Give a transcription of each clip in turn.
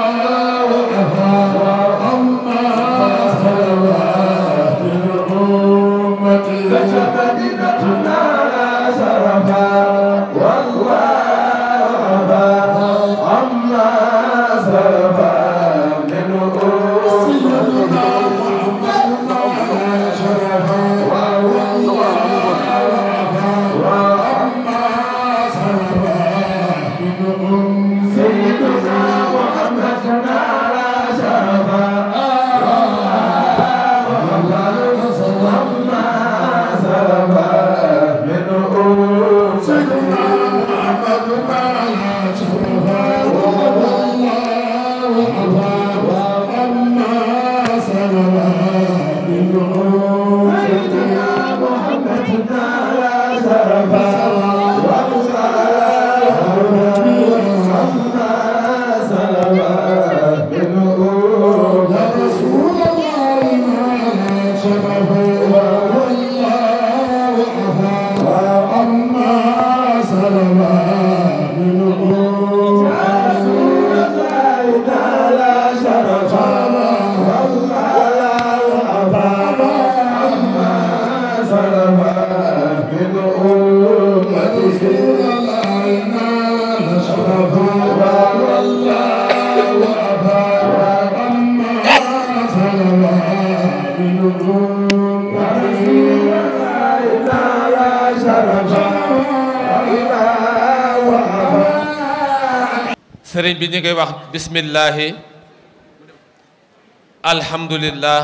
sëriñ bi ñu ngi wax bismillahi alhamdulillah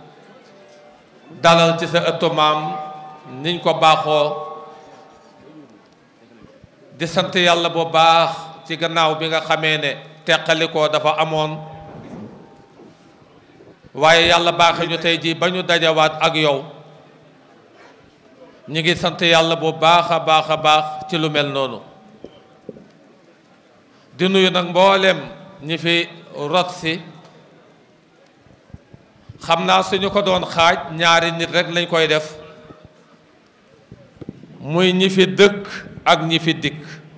dalal ci sa ëttu maam niñ ko baaxoo di sant yàlla bu baax ci gannaaw bi nga xamee ne teqalikoo dafa amoon waaye yàlla baaxe ñu tey jii ba ñu dajawaat ak yow ñu ngi sant yàlla bu baax a baax a baax ci lu mel noonu di nuyu nag mboolem ñi fi rot si xam naa suñu ko doon xaaj ñaari nit rek lañ koy def muy ñi fi dëkk ak ñi fi dikk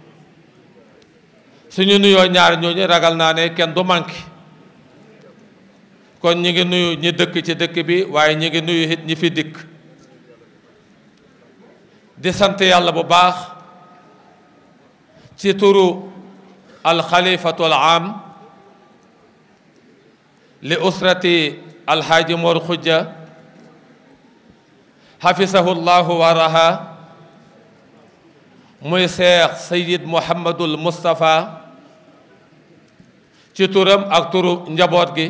suñu nuyoo ñaari ñooñu ragal naa ne kenn du manqué kon ñi ngi nuyu ñi dëkk ci dëkk bi waaye ñi ngi nuyu it ñi fi dikk di sant yàlla bu baax ci turu alxalifatu alaam li usrati alxaaji Mor Xujja xafisahu llahu waraha muy seex sayid muhammadul mustapha ci turam ak turu njaboot gi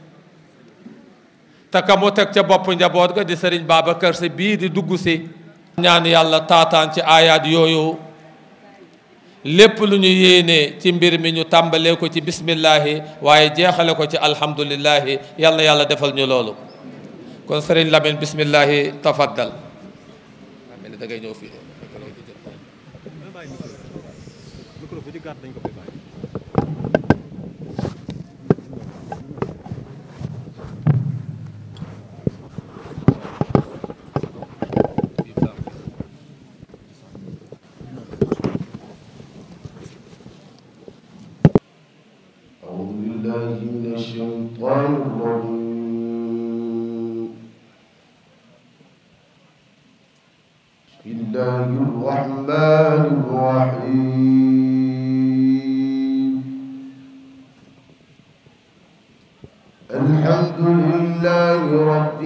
te ka mu teg ca bopp njaboot ga di sëriñ Babacar Si bii di dugg si ñaan yàlla taataan ci aayaat yooyu lépp lu ñu yéene ci mbir mi ñu tàmbalee ko ci bismillahi waaye jeexale ko ci alhamdulillahi yàlla yàlla defal ñu loolu kon sëriñ Lamine bismillahi tafaddal da ngay ñëw fii أعوذ بالله من الشيطان الرجيم بسم الله الرحمن الرحيم الحمد لله رب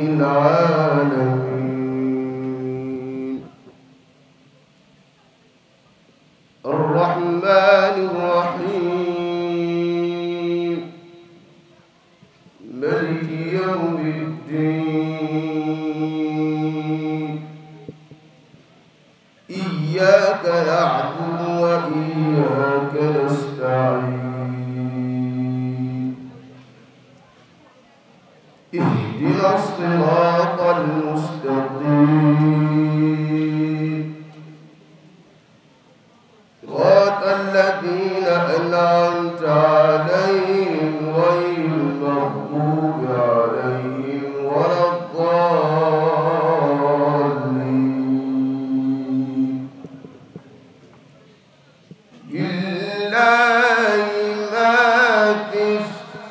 العالمين الرحمن الرحيم ملك يوم الدين إياك نعبد وإياك نستعين اهدنا الصراط المستقيم صراط الذين أنعمت عليهم غير المغضوب عليهم ولا الضالين لله ما في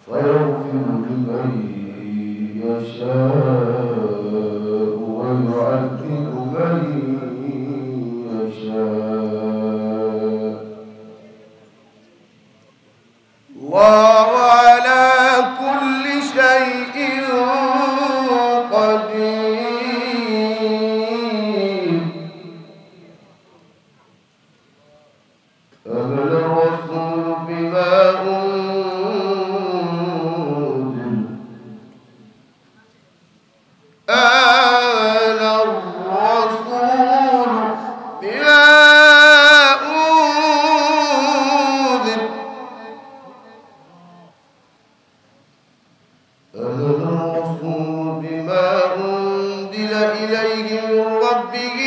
فيغفر لمن يشاء ويعذب من يشاء الله على كل شيء قدير آمن الرسول بما أنزل آمن الرسول بما أنزل آمن الرسول بما أنزل إليه من ربه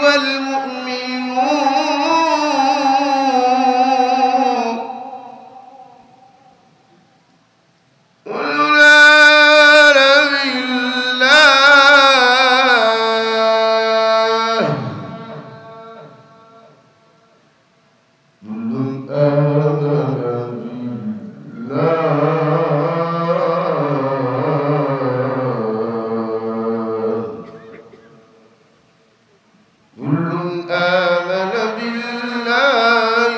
والمؤمنون كلنا بالله كل آمن بالله كل آمن بالله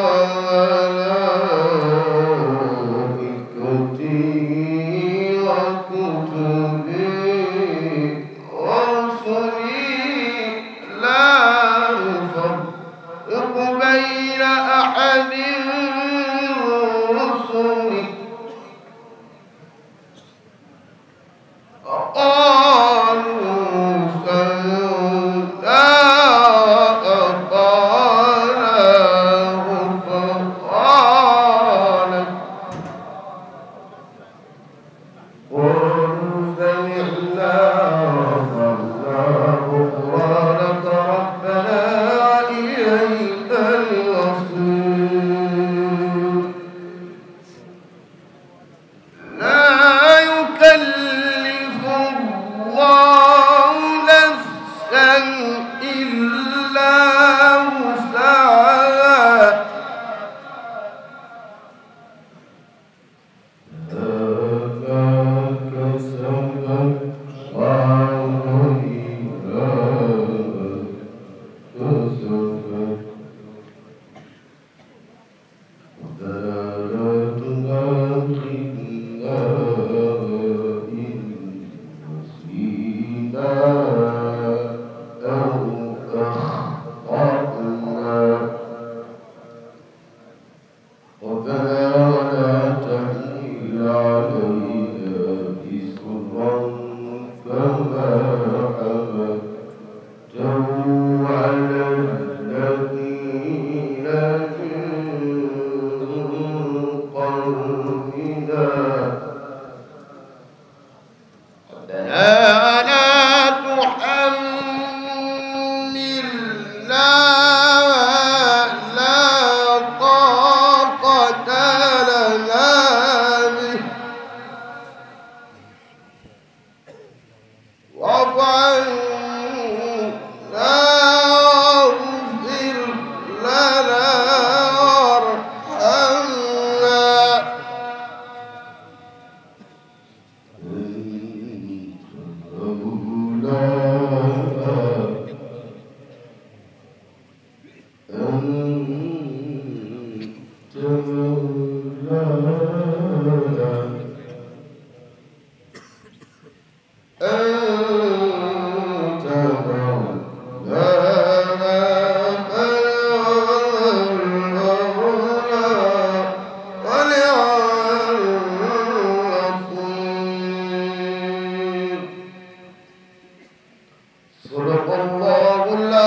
وملائكته وكتبه ورسله لا نفرق بين أحد من رسله قالوا سمعنا وأطعنا غفرانك قالوا سمعنا وأطعنا غفرانك ربنا إليك المصير لا يكلف الله نفسا إلا وسعها ما كسبت وعليها كسبت على الذين من قومنا ربنا لا تحملنا لا طاقة لنا به واعف عنا واغفر لنا وارحمنا صدق الله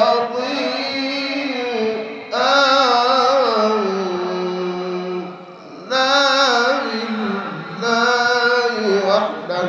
العظيم آمنا بالله وحده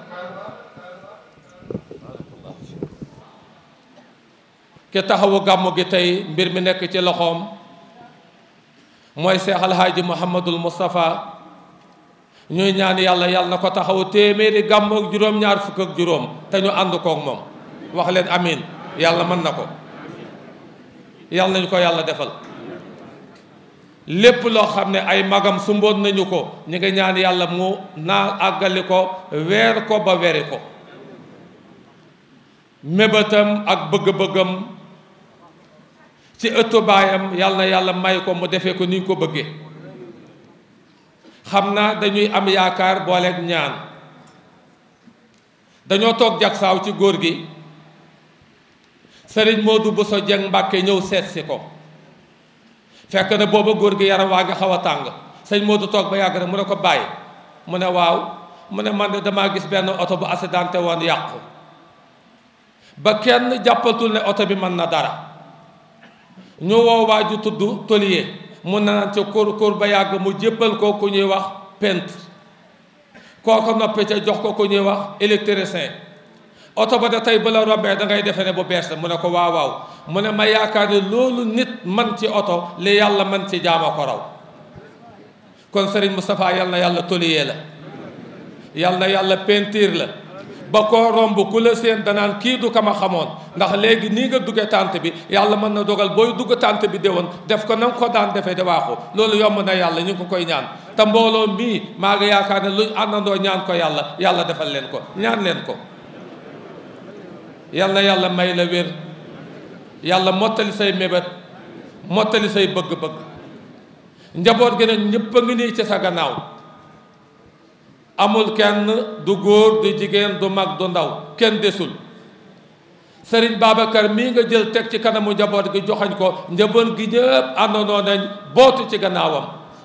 ki taxawu gàmmu gi tey mbir mi nekk ci loxoom mooy Seex Alhaaji Muhammadul Moustapha ñuy ñaan yàlla yàlla na ko taxawu téeméeri gàmm ak juróom-ñaar fukk ak juróom te ñu ànd kook moom wax leen amin yàlla mën na ko yàlla nañu ko yàlla defal lépp loo xam ne ay magam sumboon nañu ko ñu ngi ñaan yàlla mu naa àggali ko weer ko ba weri ko mébétam ak bëgg-bëggam ci ëttu baayam yàlla na yàlla may ko mu defee ko ni ñu ko bëggee xam naa dañuy am yaakaar booleeg ñaan dañoo toog jagsaaw ci góor gi sëriñ Modou Bousso Dieng Mbàkke ñëw seet si ko fekk na booba góor gi yaram waa nga xaw a tàng sëñ Modou toog ba yàgg rek mu ne ko bàyyi mu ne waaw mu ne man de damaa gis benn oto bu accidenté woon yàqu ba kenn jàppatul ne oto bi mën na dara ñu woo waa ju tudd tôlier mu naan ca kóor kóor ba yàgg mu jébbal ko ku ñuy wax peintre kooko noppee ca jox ko ku ñuy wax électricien oto ba da tey ba la rombee da ngay defe ne bu bees la mu ne ko waaw waaw mu ne ma yaakaar ne loolu nit man ci oto li yàlla man ci jaama ko raw kon Serigne Moustapha yal na yàlla tôlier la yal na yàlla peinture la ba koo romb ku la seen danaan kii du kama xamoon ndax léegi nii nga dugge tànt bi yàlla mën na dogal booy dugg tànt bi déwoon def ko na nga ko daan defee de waaxu loolu yomb na yàlla ñu ngi ko koy ñaan te mbooloo mii maa ngi yaakaar ne luñ àndandoo ñaan ko yàlla yàlla defal leen ko ñaan leen ko yal na yàlla may la wér yàlla mottali say mébét mottali say bëgg-bëgg njaboot gi nag ñëpp a ngi nii ci sa gannaaw amul kenn du góor du jigéen du mag du ndaw kenn desul sëriñ Babacar mii nga jël teg ci kanamu njaboot gi joxañ ko njaboot gi ñëpp àndandoo nañ bootu ci gannaawam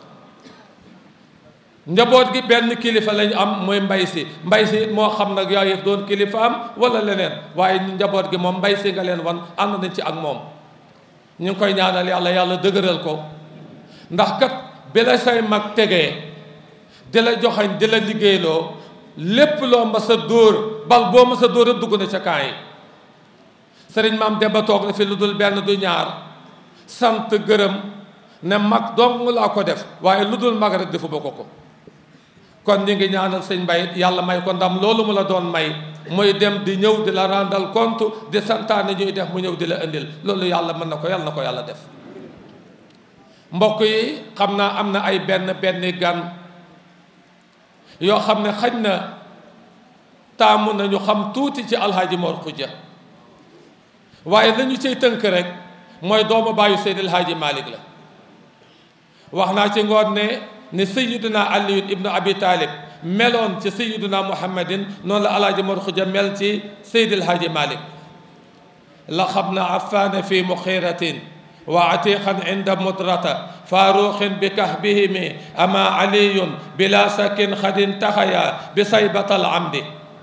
njaboot gi benn kilifa lañ am mooy mbay si mbay si moo xam nag yooyu doon kilifa am wala leneen waaye njaboot gi moom mbay si nga leen wan ànd nañ ci ak moom ñu ngi koy ñaanal yàlla yàlla dëgëral ko ndax kat bi la say mag tegee di la joxañ di la liggéeyloo lépp loo ma sa dóor bal boo ma sa dóor a dugg na ca kaa yi sëriñ maam Demba toog na fi lu dul benn du ñaar sant gërëm ne mag dong laa ko def waaye lu dul mag rek defu ba ko ko kon ñu ngi ñaanal sëñ Mbay yàlla may ko ndam loolu mu la doon may muy dem di ñëw di la rendre compte di santaane ñuy def mu ñëw di la indil loolu yàlla mën na ko yàlla na ko yàlla def mbokk yi xam naa am na ay benn benn gan yoo xam ne xaj na taamu nañu xam tuuti ci alxaaji Mor Xuja waaye lañu cay tënk rek mooy doomu bàyyu Seydi alxaaji Malik la wax naa ci ngoon ne ni sayiduna aliyun ibnu abi talib meloon ci sayiduna muhammadin noonu la alaaji Mor Xuja mel ci Seydi alxaaji Malik la xam na afaana fi muxiratin wa atiqan inda mudrata faaruqin bi kahbihimi ama aliyun bila sakin xadin taxaya bi saybatal amdi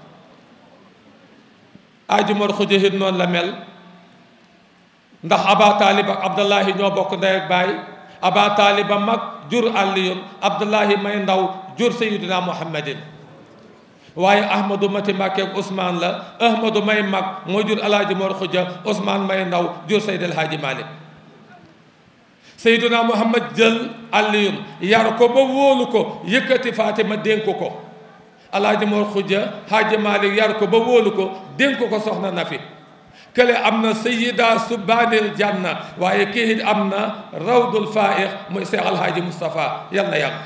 aji Mor Xuja it noonu la mel ndax aba taalib ak abdullahi ñoo bokk ndey ak baay aba taaliba mag jur aliyun abdullahi may ndaw jur sayidina muhammadin waaye ahmadu mati mbàkke ak ousmane la ahmadu may mag moo jur alaaji Mor Xuja ousmane may ndaw jur sayd alhaaji malik sayduna muhammad jël aliyun yar ko ba wóolu ko yëkkati fatima dénk ko alaaji Mor Xuja haaji malik yar ko ba wóolu ko dénk ko soxna na fi kële am na sayida subbaanil janna waaye kii it am na rawdul faaix muy seex alhaaji moustapha yal na yàgg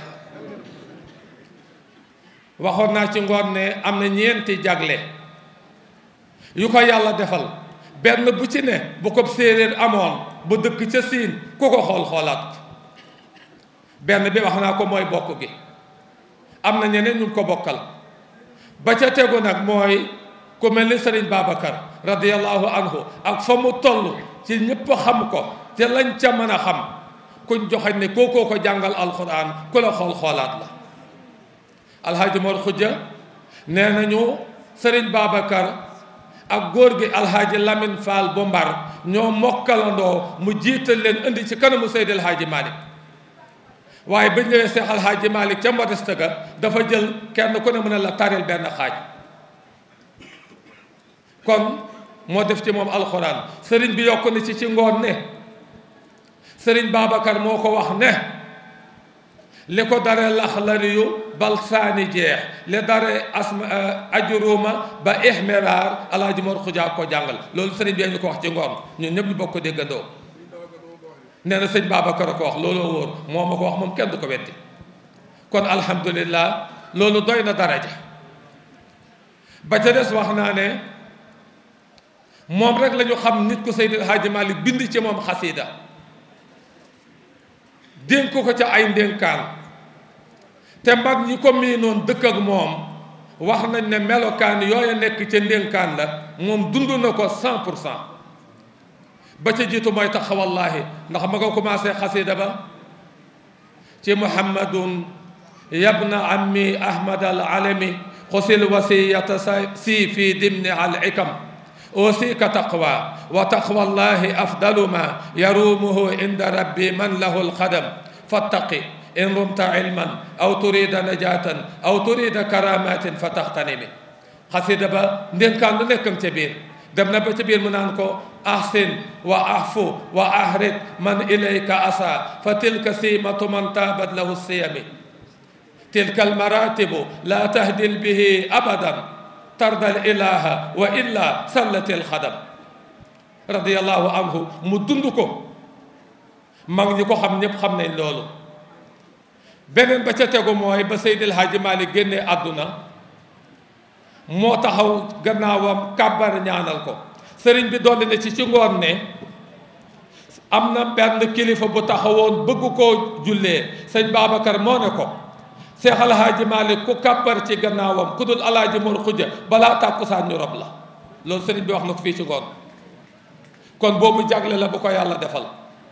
waxoon naa ci ngoon ne am na ñeenti jagle yu ko yàlla defal benn bu ci ne bu ko séeréer amoon bu dëkk ca siin ku ko xool xoolaat benn bi wax naa ko mooy bokk gi am na ñeneen ñu ko bokkal ba ca tegu nag mooy ku mel ni sëriñ Babacar radiallahu anhu ak fa mu toll ci ñëpp xam ko ci lañ ca mën a xam kuñ joxañ ne kookoo ko jàngal alquran ku la xool xoolaat la alhaaji Mor Xuja nee nañu sëriñ Babacar ak góor gi alhaaji Lamine Fall bu Mbar ñoo mokkalandoo mu jiital leen indi ci kanamu Seydi alhaaji Malick waaye ba ñëwee Seex alhaaji Malick ca modeste ga dafa jël kenn ku ne mën a la taril benn xaaj kon moo def ci moom alxuraan sëriñ bi yokk na ci ci ngoon ne sëriñ Babacar moo ko wax ne li ko dare laxlariyu bal saani jeex li dare asma ajuruma ba ihmiraar alaaji Mor Xuja ko jàngal loolu sëriñ bi ñu ko wax ci ngoon ñun ñëpp ñu bokk ko déggandoo nee na sëñ Babacar a ko wax looloo wóor moo ma ko wax moom kenn du ko weddi kon alhamdulillah loolu doy na daraja ba ca des wax naa ne moom rek la ñu xam nit ku Seydil Hadji Malick bind ci moom xasida dénk ko ca ay ndénkaan te mag ñi ko miinoon dëkk ak moom wax nañ ne melokaan yooya nekk ca ndénkaan la moom dund na ko cent pour cent ba ca jiitu mooy tax wallaahi ndax ma nga commencé xasida ba ci muhammadun yabna ammi ahmad al alami xusil wasiyata si fi dimni al ikam أوصيك تقوى وتقوى الله أفضل ما يرومه عند ربي من له القدم فاتقي إن رمت علما أو تريد نجاة أو تريد كرامات فتغتنم xasida ba ndénkaan lu nekkam ca biir dem na ba ca biir mu naan ko ahsin wa ahfu wa ahrid man ilayka asa fa tilka simatu man taabat lahu siyami tilka almaratibu la tahdil bihi abadan tardal ilaha wa illa sallatil xadam radiallahu anhu mu dund ko mag ñi ko xam ñëpp xam nañ loolu beneen ba ca tegu mooy ba Seydil Hadji Malick génnee àdduna moo taxaw gannaawam kàbbar ñaanal ko sëriñ bi dolli na ci ci ngoon ne am na benn kilifa bu taxawoon bëgg koo jullee sëñ Babacar moo ne ko Seex Alhaaji Malick ku kàbbar ci gannaawam ku dul alaaji Mor Xuja balaa tàkkusaan ñu rob la loolu sëriñ bi wax na ko fii ci ngoon kon boobu jagle la bu ko yàlla defal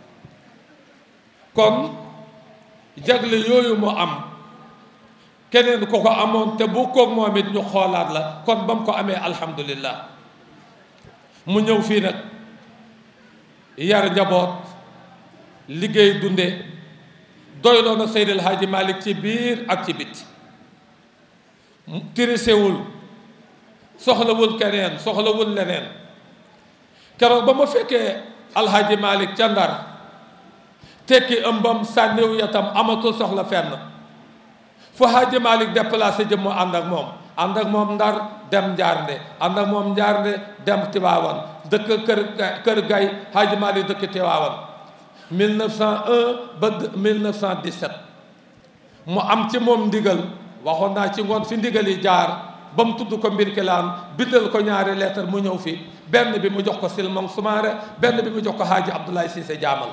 kon jagle yooyu mu am keneen ko ko amoon te bu koog moom it ñu xoolaat la kon ba mu ko amee alhamdulillah mu ñëw fii nag yar njaboot liggéey dunde doyloo na Seydil Hadji Malick ci biir ak ci bit tirisewul soxlawul keneen soxlawul leneen keroog ba ma fekkee alhaji Malick ca Ndar tekki ëmbam sànniw yatam amatul soxla fenn fu Hadji Malick déplacé jëm mu ànd ak moom ànd ak moom Ndar dem Njaarnde ànd ak moom Njaarnde dem Tiwaawan dëkk kër kër gay Hadji Malick dëkk Tiwaawan 1901 ba 1917 mu am ci moom ndigal waxoon naa ci ngoon fi ndigal yi jaar ba mu tudd ko mbir kilaan bindal ko ñaari lettre mu ñëw fi benn bi mu jox ko Silmon Soumaré benn bi mu jox ko Hadji Abdoulaye Cissé Jaamal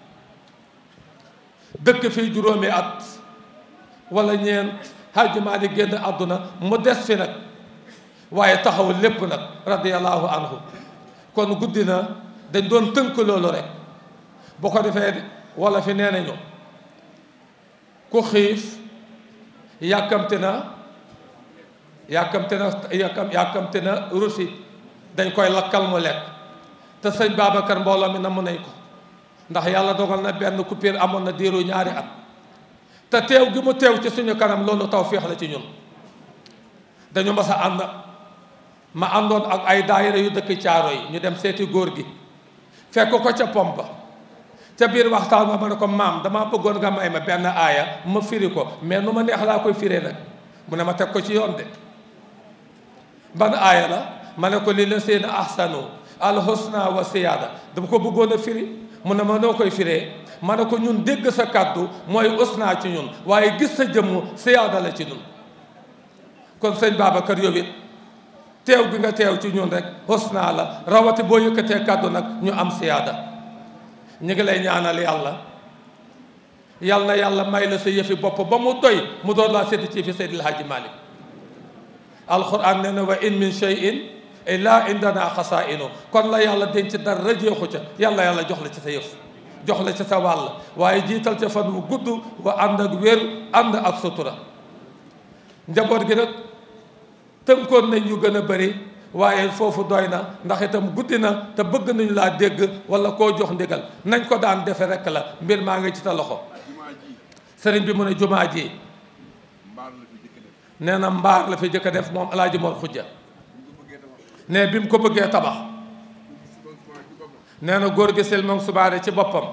dëkk fii juróomi at wala ñeent Hadji Malick génn àdduna mu des fi nag waaye taxaw lépp nag radiyallahu anhu kon guddi na dañ doon tënk loolu rek bu ko defee wala fi nee nañu ku xiif yàkkamte na yàkkamte na yàkkam yàkkamte na rusi dañ koy lakkal mu lekk te sëñ Babacar mbooloo mi namm nañ ko ndax yàlla dogal na benn coupure amoon na diiru ñaari at te teew gi mu teew ci suñu kanam loolu tawféex la ci ñun dañu mas a ànd ma àndoon ak ay daayira yu dëkk caaro yi ñu dem seeti góor gi fekk ko ca pompa ca biir waxtaan ma ma ne ko maam damaa bëggoon nga may ma benn aaya ma firi ko mais nu ma neex laa koy firee nag mu ne ma teg ko ci yoon de ban aaya la ma ne ko li la seen ahsanu alhusna wa siyaada dama ko bëggoon a firi mu ne ma noo koy firee ma ne ko ñun dégg sa kàddu mooy usna ci ñun waaye gis sa jëmm siyaada la ci ñun kon sëñ Babacar yow it teew gi nga teew ci ñun rek husna la rawati boo yëkkatee kàddu nag ñu am siyaada ñu ngi lay ñaanal yàlla yal na yàlla may la sa yëfi bopp ba mu doy mu doon laa sédd ci fi Seydil Hadji Malick alquran nee na wa in min shay'in illa indana xasaa'inu kon la yàlla denc dara jeexu ca yàlla yàlla jox la ci sa yëf jox la ci sa wàll waaye jiital ca fan wu gudd wa ànd ak wér ànd ak sutura njaboot gi nag tënkoon nañ yu gën a bëri waaye foofu doy na ndax itam guddi na te bëgg nañu laa dégg wala koo jox ndigal nañ ko daan defe rekk la mbir maa ngi ci sa loxo sëriñ bi mu ne jumaa ji nee na mbaar la fi jëkk a def moom alaaji Mor Xujja ne bi mu ko bëggee tabax nee na góor gi Silmon Subaare ci boppam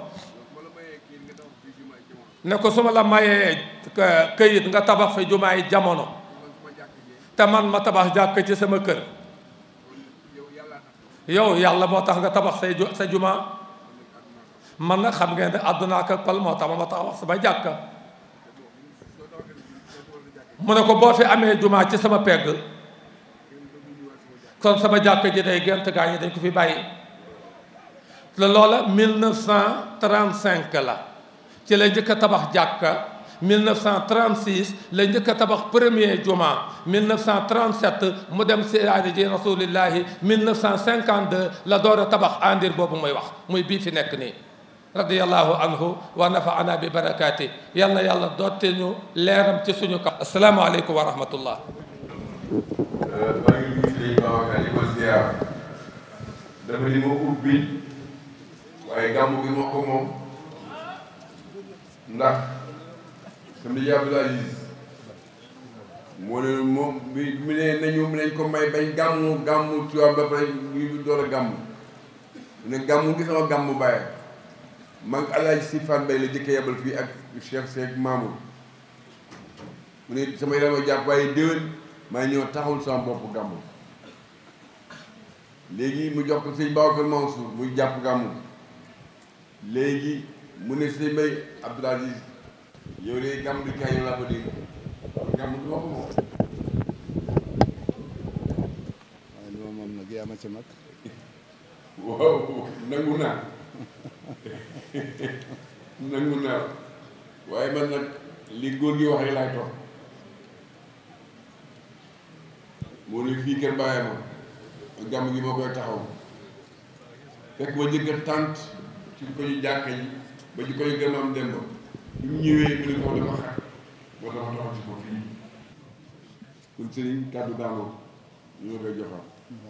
ne ko su ma la mayee këyit nga tabax fi jumaay jamono te man ma tabax jàkk ci sama kër yow yàlla moo tax nga tabax say sa jumaa man nag xam ngeen ne àdduna ak pal moo tax ma ma tax wax sama jàkka mu ne ko boo fi amee jumaa ci sama pegg kon sama jàkka ji day gent gaa ñi dañ ko fi bàyyi te loola 1935 la ci la njëkk a tabax jàkka 1936 la njëkk a tabax premier juma 1937 mu dem siyaare ji rasulillahi 1952 la door a tabax andir boobu muy wax muy bii fi nekk nii radiallahu anhu wa nafaana bi barakaati yal na yàlla doote ñu leeram ci suñu kaw asalaamaaleykum wa rahmatullah maa ngi nuyu Sëriñ Babacar di ko ziar dafa ni ma ubbi waaye gàmmu gi ma ko moom ndax sama nijaay Abdou Aziz moo ne moom bi mu ne nañu nañ ko may bañ gàmmu gàmmu Tiwaawan ba pare ñu door a gàmmu mu ne gàmmu gi sama gàmmu bàyyi mag Alaaji Si Fan Bay la jëkkee yebal fii ak Cheikh Seck Mamour mu ne sama yaram a jàpp waaye déwén maa ñëw taxawul sama bopp gàmmu léegi mu jox ko sëñ Babacar Mansour muy jàpp gàmmu léegi mu ne sëñ Bay Abdou Aziz yow de gàmmu di kaay yow laa ko dégg gàmmu du ma ko moom waaye li ma moom nag yaa ma ci mag waaw nangu naa nangu naa waaye man nag li góor gi wax rek laay topp moo ne fii kër bàyyi ma gàmm gi moo koy taxaw fekk ma njëkk a tànt ci ko ñu jàkka ji ba ci ko ñu gën am dem ba bi mu ñëwee mu ne ko dama xat boo dama taxaw ci ko fii kon sëriñ kàddu daanoo ñu la koy joxaat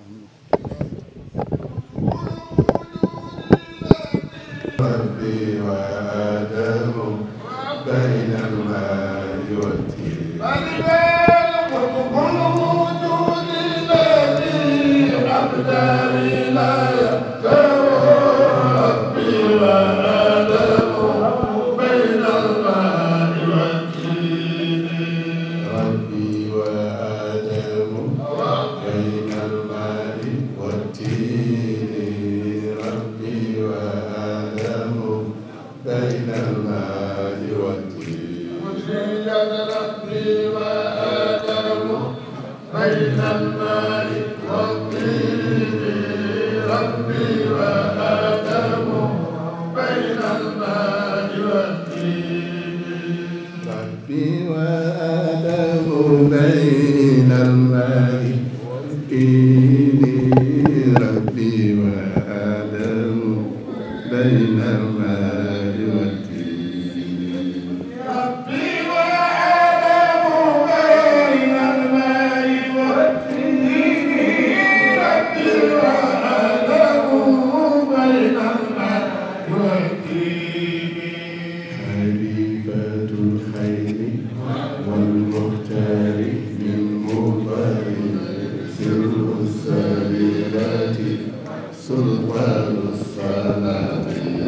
ربي وآدم بين الماء والتين ربي وآدم بين الماء والتين ربي وآدم بين الماء والتين ربي وآدم بين الماء والتين ربي وآدم بين الماء والتين ربي وآدم بين الماء والتين ربي وآدم بين الماء والتين ربي وآدم بين الماء والتين ربي وآدم بين الماء والتين خليفة الخير والمختار من مضر سر السريرات سلطان الصلاة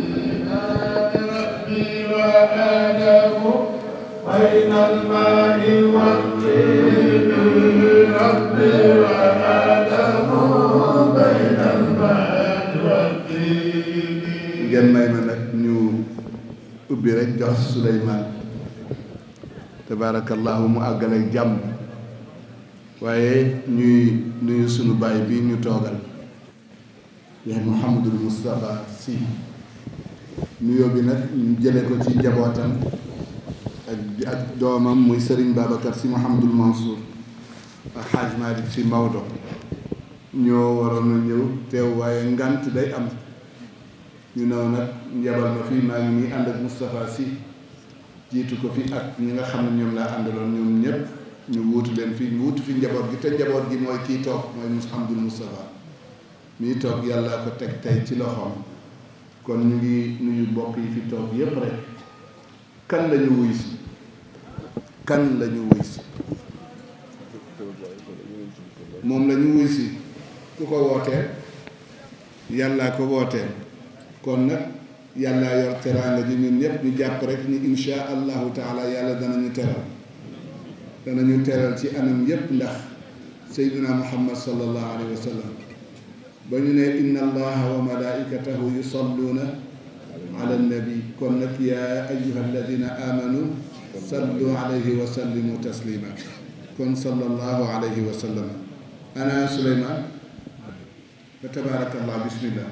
ربي وآدم بين الماء والطين ربي وآدم بين الماء والطين ngeen may ma nag ñu ubbi rek jox Souleymane tabaarakallahu mu àggale ak jàmm waaye ñuy nuyu sunu baay bii ñu toogal yaay Mouhamadul Moustapha Sy nuyoo bi nag ñu jële ko ci njabootam ak ak doomam muy Serigne Babacar Sy Mouhamadul Mansour ak Hadj Malick Sy Maodo ñoo waroon a ñëw teew waaye ngant day am ñu naw nag njabal ma fii maa ngi nii ànd ak Moustapha Sy jiitu ko fi ak ñi nga xam ne ñoom laa àndaloon ñoom ñëpp ñu wuutu leen fii ñu wuutu fi njaboot gi te njaboot gi mooy kii toog mooy Mouhamadul Moustapha mii toog yàlla ko teg tey ci loxoom kon ñu ngi nuyu mbokk yi fi toog yépp rek kan la ñu wuy si kan la ñu wuy si moom la ñu wuy si ku ko wootee yàllaa ko wootee kon nag yàllaa yor teraanga ji ñun ñëpp ñu jàpp rek ni insha allahu taala yàlla danañu teral danañu teral ci anam yépp ndax seydina muhammad sallallahu alayhi wa sallam ba ñu ne inna allaha wa malaikatahu yusalluuna ala nabi kon nag yaa ayuha alladina amanu sallu alayhi wa sallimu taslima kon sallallahu alayhi wa sallam ana Suleymaan fa tabaarakallah bismillah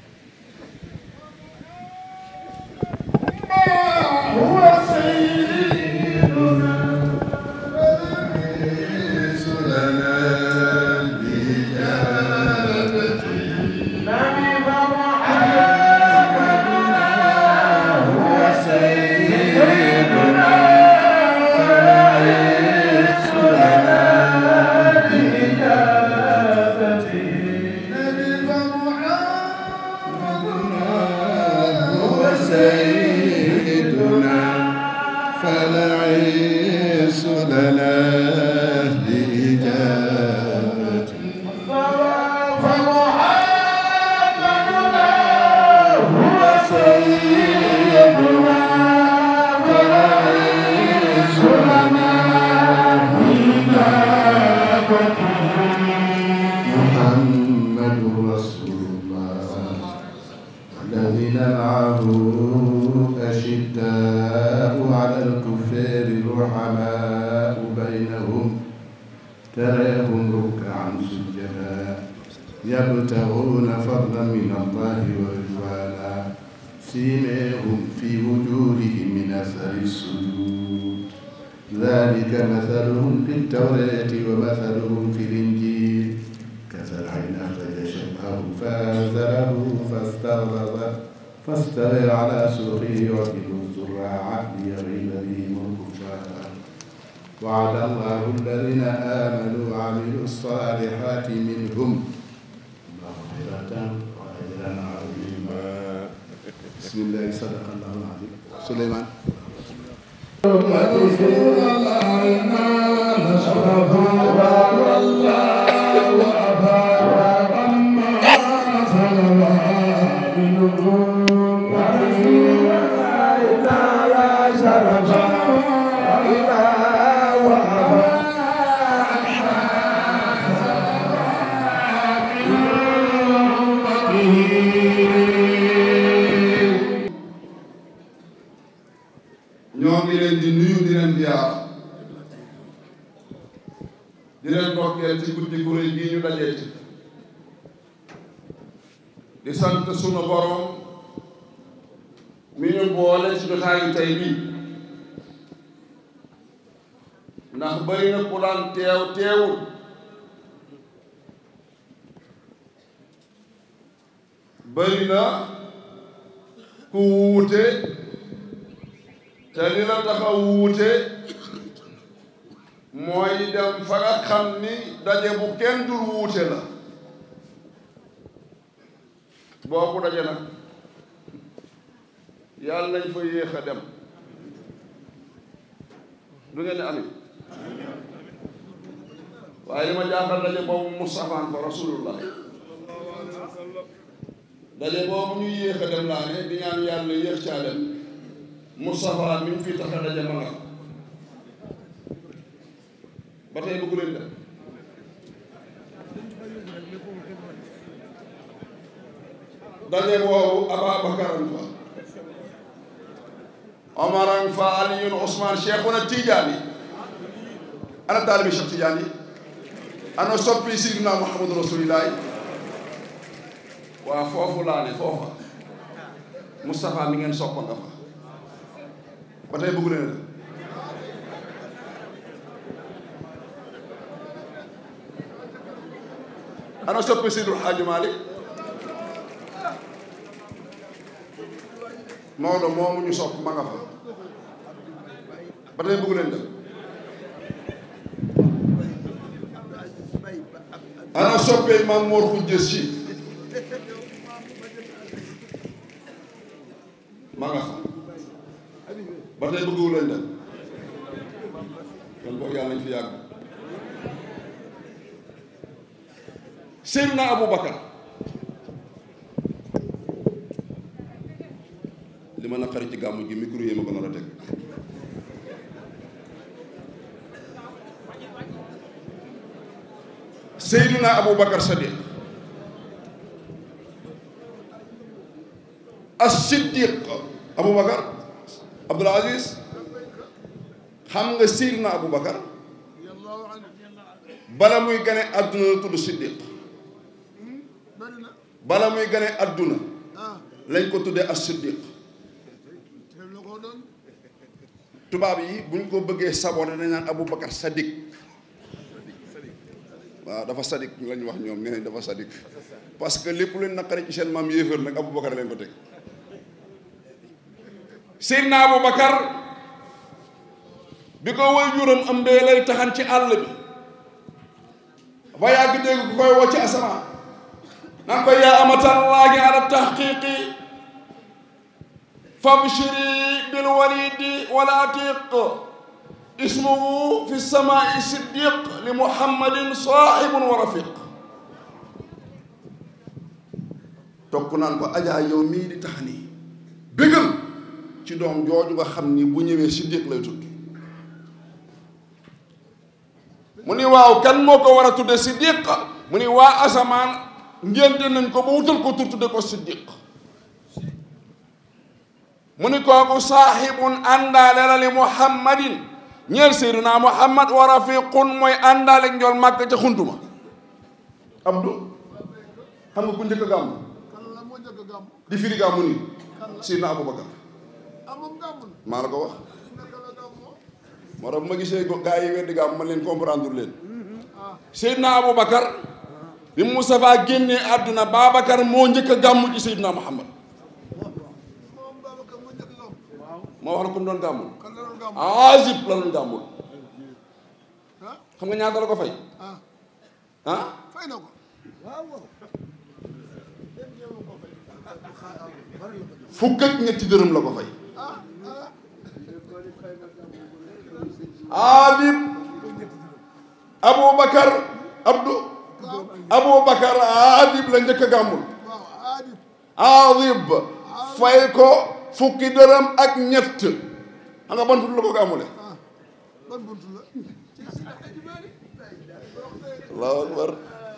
سيدنا فالعيس لنا بإجابته سيدنا فالعيس لنا محمد رسول الله الذين معه أشداء على الكفار رحماء بينهم تراهم ركعا سجدا يبتغون فضلا من الله ورضوانا سيماهم في وجوههم من أثر السجود ذلك مثلهم في التوراة ومثلهم في الإنجيل كزرع أخرج شطأه فآزره فاستغلظ فاستوى على سوقه يعجب الزراع ليغيظ بهم الكفار وعد الله الذين آمنوا وعملوا الصالحات منهم مغفرة وأجرا عظيما بسم الله صدق الله العظيم سليمان ñoo ngi leen di nuyu di leen ziar di leen bokkeel ci guddi gu rëy gii ñu dajee ci di sant sunu borom mi ñu boole ci jotaayu tey bii ndax bari na ku daan teew teewul bari na ku wuute te li la tax a wuute mooy dem fa nga xam ni daje bu kenn dul wuute la boobu daje nag yàlla nañ fa yéex a dem du ngeen ne amit waaye li ma jaaxal daje boobu Mustafaan fa rasulullah daje boobu ñu yéex a dem laa ne di ñaan yàlla yéex caa dem Moustapha mi ngi fii tax a daje ma nga ba tey bëggu leen dem daje boobu Ababakaran fa Omaran fa Aliyun Ousmane Cheikhuna Tidiane ana taalibi Cheikh Tidiane ana soppi Sidina Muhammadu Rasulillahi waa foofu laa ne foofa Moustapha mi ngeen soppa nga fa ba tey bëggu leen ana soppi Seydul Xaaju Maalik Maodo moomu ñu sopp ma nga fa ba tey bëggu leen dem ana soppee Maam Moor Xujja Si ma nga fa ba tey bëggu leen dem kon boog yàlla nañ fi yàgg Seydina Aboubacar li ma naqari ci gàmmu gi micro yi ma ko nar a teg Seydina Aboubacar Sadiq as-siddiq aboubacar abdul aziz xam nga Seydina aboubacar bala muy gane àdduna la tudd siddiq bala muy gane àdduna lañ ko tuddee as-siddiq tubaab yi bu ñu ko bëggee saboté dañ naan aboubacar sadiq waaw dafa sadik lañ wax ñoom nee nañ dafa sadik parce que lépp leen naqari ci seen maam yéefar nag aboubacar leen ko teg Seydina aboubacar bi ko way juróom ëmbee lay taxan ci àll bi ba yàgg dégg ku koy woo ci asamaan naan ko yaa amatallaahi ala tahqiqi fabshiri bil walidi wala atiq ismuhu fi samaai siddiq li muhammadin saaxibun wa rafiq tokk naan ko ajaa yow mii di tax nii bégal ci doom jooju nga xam ni bu ñëwee siddiq lay tudd mu ni waaw kan moo ko war a tudde siddiq mu ni waa asamaan ngénte nañ ko ba wutal ko tur tudde ko siddiq mu ni kooku saaxibun àndaale la li muhammadin ñeel seyduna muhammad wa rafiqun mooy àndaale njool màkk ca xuntuma abdu xam nga ku njëkk a gàmm di firi gàmmu ni seyduna abubakar maa la ko wax moo tax bu ma gisee gaa yi weddi gàmm man leen comprendre leen seyduna abubakar bi Moustapha génnee àdduna babacar moo njëkk a gàmm ci seyduna muhammad moo wax la ko mu doon gàmmul azib la doon gàmmul xam nga ñaata la ko fay ah fukk ak ñetti dërëm la ko fay azib aboubacar abdu aboubacar azib la njëkk a gàmmul azib fay ko fukki dërëm ak ñett xam nga ban bunt la ko gàmmule allahu akbar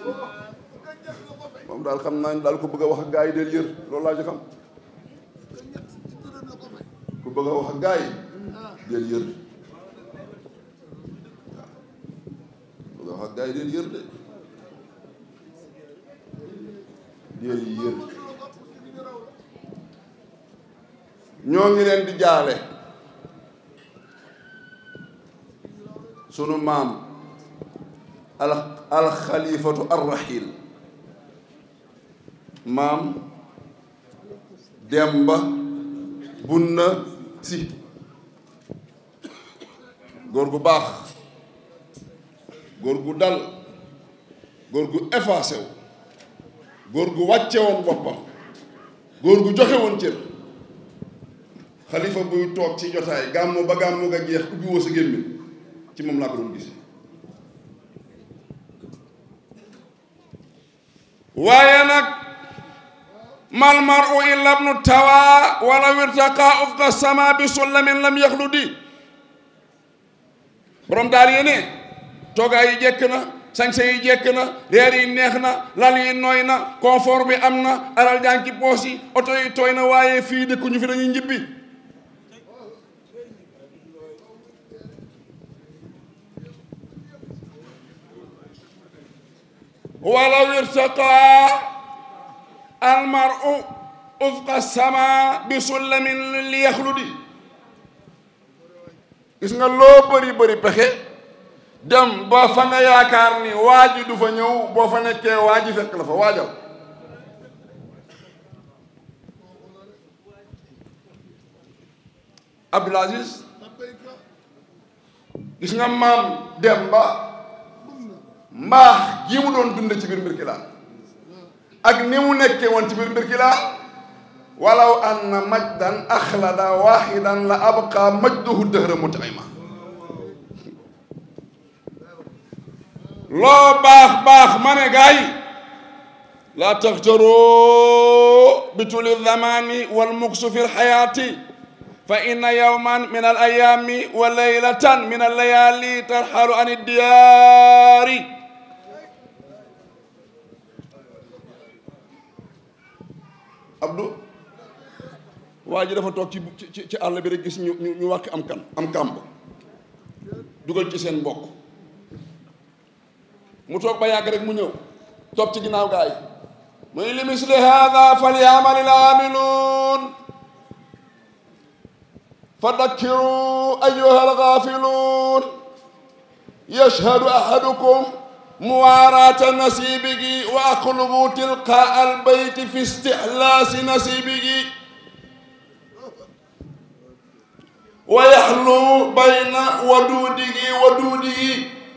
moom daal xam naa ni daal ko bëgg a wax ak gaa yi del yër loolu laa ci xam ku bëgg a wax ak gaa yi del yër waaw bëgg a wax ak gaa yi del yër de del yër ñoo ngi leen di jaale sunu maam al alxalifatu arrahil maam demba bunna si góor gu baax góor gu dal góor gu effacé wu góor gu wàcce woon boppam góor gu joxe woon cër xalifa buy toog ci jotaay gàmmu ba gàmmu nga jeex ubbi woo sa gémmiñ ci moom laa ko doon gis waaye nag mal maru illa bnu tawa wala wirtaqa ufqa sama bi sullamin lam yaxludi borom daal yéene toogaay yi jekk na sañse yi jekk na reer yi neex na lal yi nooy na confort bi am na alal jaan ci poos yi oto yi tooy na waaye fii dëkkuñu fi dañuy njibbi walaw irtaqa almaru ufqa sama bi sullamin li yaxludi gis nga loo bëri bëri pexe dem ba fa nga yaakaar ni waa ji du fa ñëw boo fa nekkee waa ji fekk la fa waajal Abdul Aziz gis nga maam Demba mbaax gi mu doon dund ci biir Mbirkilaan ak ni mu nekkee woon ci biir Mbirkilaan walaw anna majdan axlada waxidan la abqa majduhu dëhra mutaima loo baax baax ma ne gaa yi laa taxtaroo bi tuli zamani wal muksu fi lxayaati fa inna yawman min al ayaami wa laylatan min al layaali tarxalu an iddiyaari Abdou waa ji dafa toog ci ci ci àll bi rek gis ñu ñu ñu wàkk am kan am kàmb dugal ci seen mbokk mu toog ba yàgg rek mu ñëw toog ci ginnaaw gaa yi muy li misli hada falyaamali l aamiluun fa dakkiru ayuha algaafiluun yashhadu ahadukum muwaaraata nasiibigi wa aqlubu tilqaa albayti fi istihlaasi nasiibigi wa yaxlu bayna waduudigi waduudigi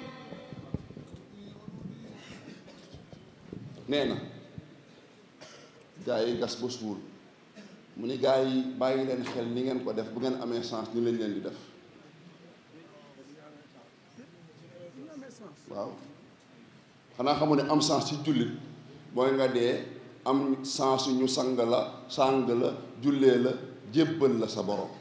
nee na gaa yi gas ba suul mu ni gaa yi bàyyi leen xel ni ngeen ko def bu ngeen amee chance ni lañ leen di def waaw xanaa xamu ne am chance ci jullit mooy nga dee am chance ñu sang la sang la jullee la jébbal la sa borom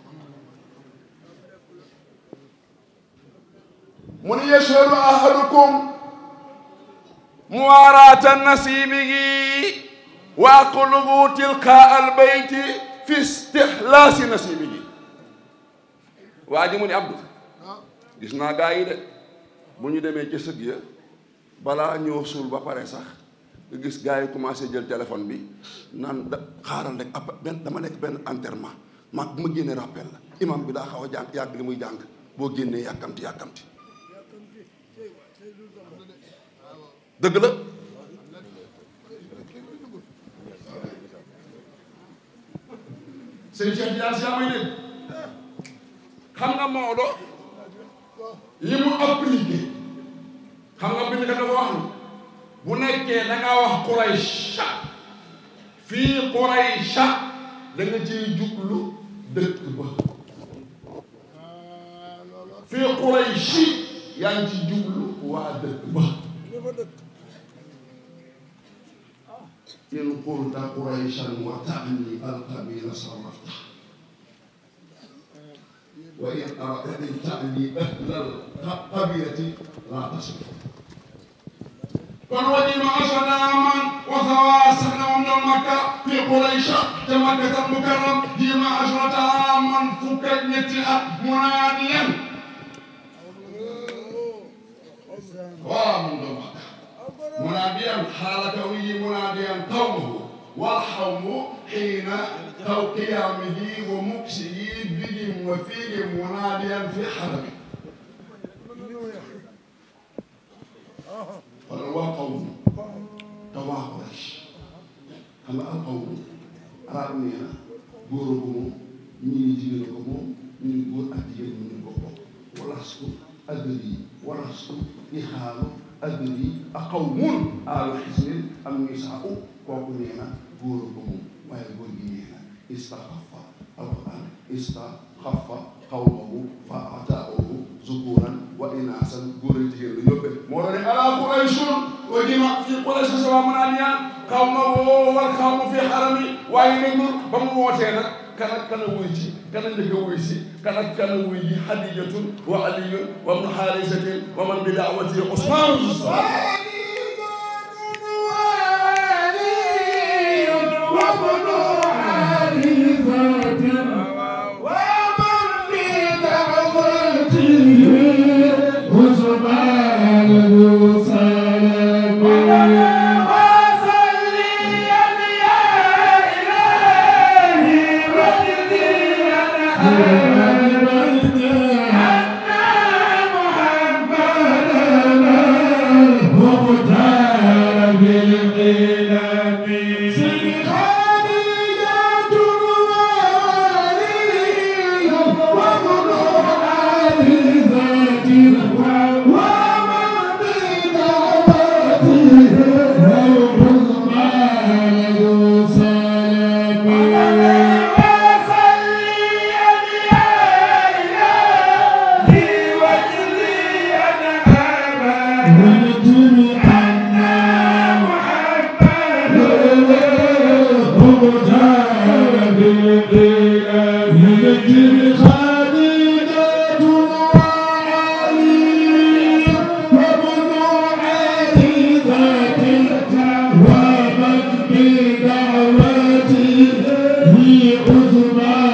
mu ni yashhadu ahadukum muwaaraata nasiibihi wa aqlubu tilqaa albayti fi istihlaasi nasiibihi waa ji mu ni Abdou gis naa gaa yi de bu ñu demee ci sëg ya balaa ñoo suul ba pare sax nga gis gaa yi commencé jël téléphone bi naan da xaaral rek ab benn dama nekk benn enterrement ma bu ma génnee rappel la imam bi daa xaw a jàng yàgg li muy jàng boo génnee yàkkamti yàkkamti dëgg la sëñ Cheikh Diar si may dégg xam nga Maodo li mu appliqué xam nga bind ka dafa wax ni bu nekkee da ngaa wax Quraysh fii Quraysh da nga ciy jublu dëkk ba fii Quraysh yaa ngi ci jublu waa dëkk ba in qulta qurayshan wa ta'ni al-qabila sarrafta wa in aradta an ta'ni ahla al-qabilati la tasrif kon wajima asadaman wa thawasana wa min makka fi quraysha te makka al mukarram jima asrata aman fukk ak ñetti at munaadiyan waa mun do makka مناديا حال كوني مناديا قومه والحوم حين قيامه ومكسه بهم وفيهم مناديا في حرمه قال وقوم توا قريش أما القوم أرابنيا غورغوم ñii jigéen ko moom ñu ni góor ak jigéen ñu ni ko bokk walastu adri walastu ixaalu adri a qawmun aalu xisnin am nisaau kooku nee na góor ko moom waaye góor gi nee na istaxafa alquran istaxafa qawmahu fa ataahu zukuran wa inaasan góor ak jigéen la yóbbe moo tax ne alaa qurayshun wa jima fi quraysh sawa manaaniya qawmahu wal qawmu fi xarami waaye néglu ba mu wootee nag kana kana wuy ci kana njëkk a wuy si kana kana wuy ji hadijatun wa aliyun wa ibnu xaarisatin wa man bi daawati usmaan ومن بدعوته عثمان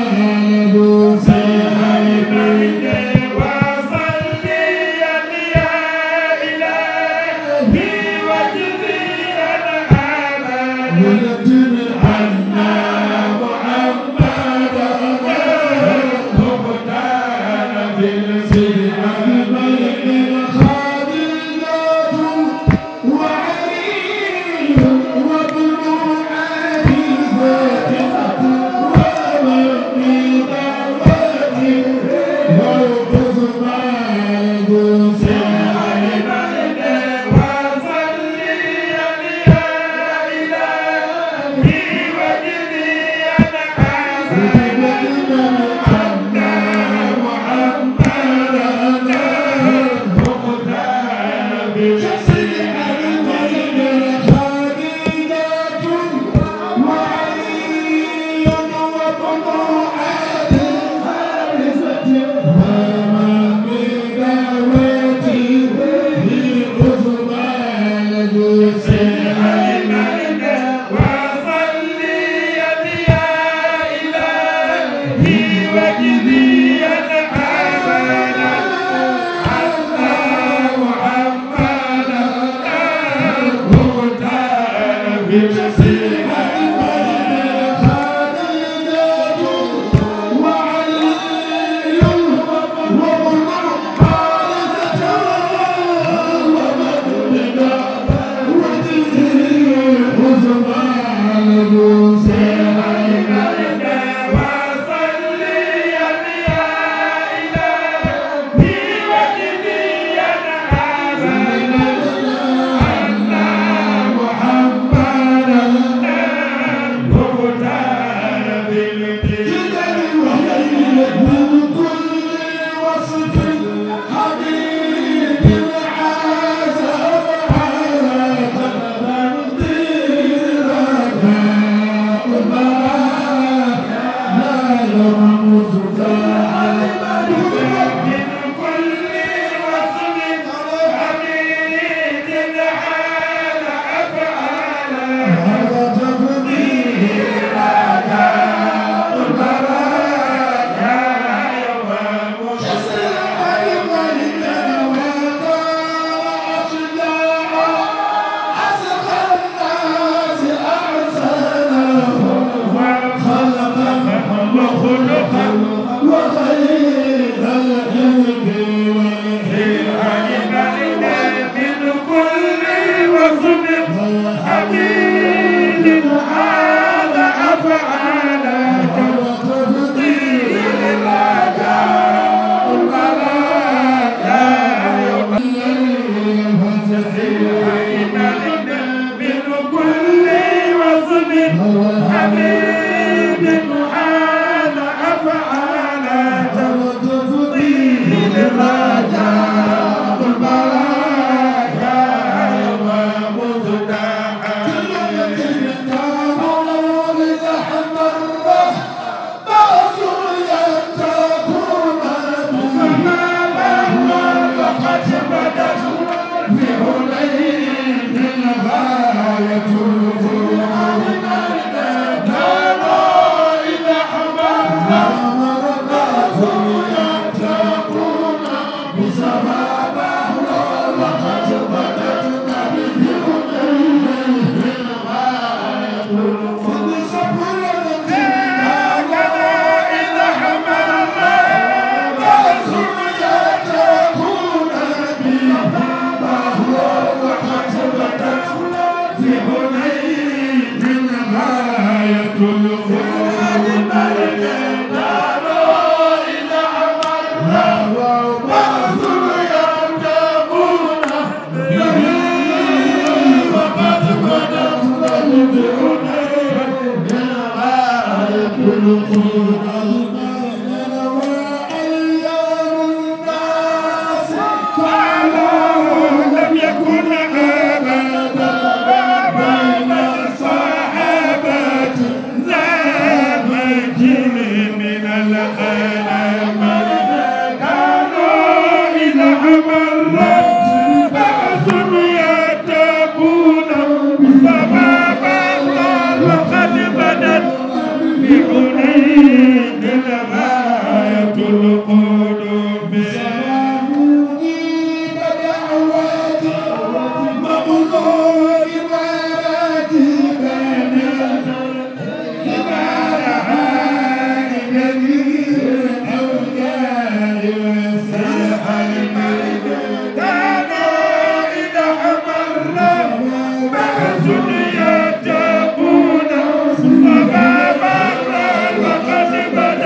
Thank you.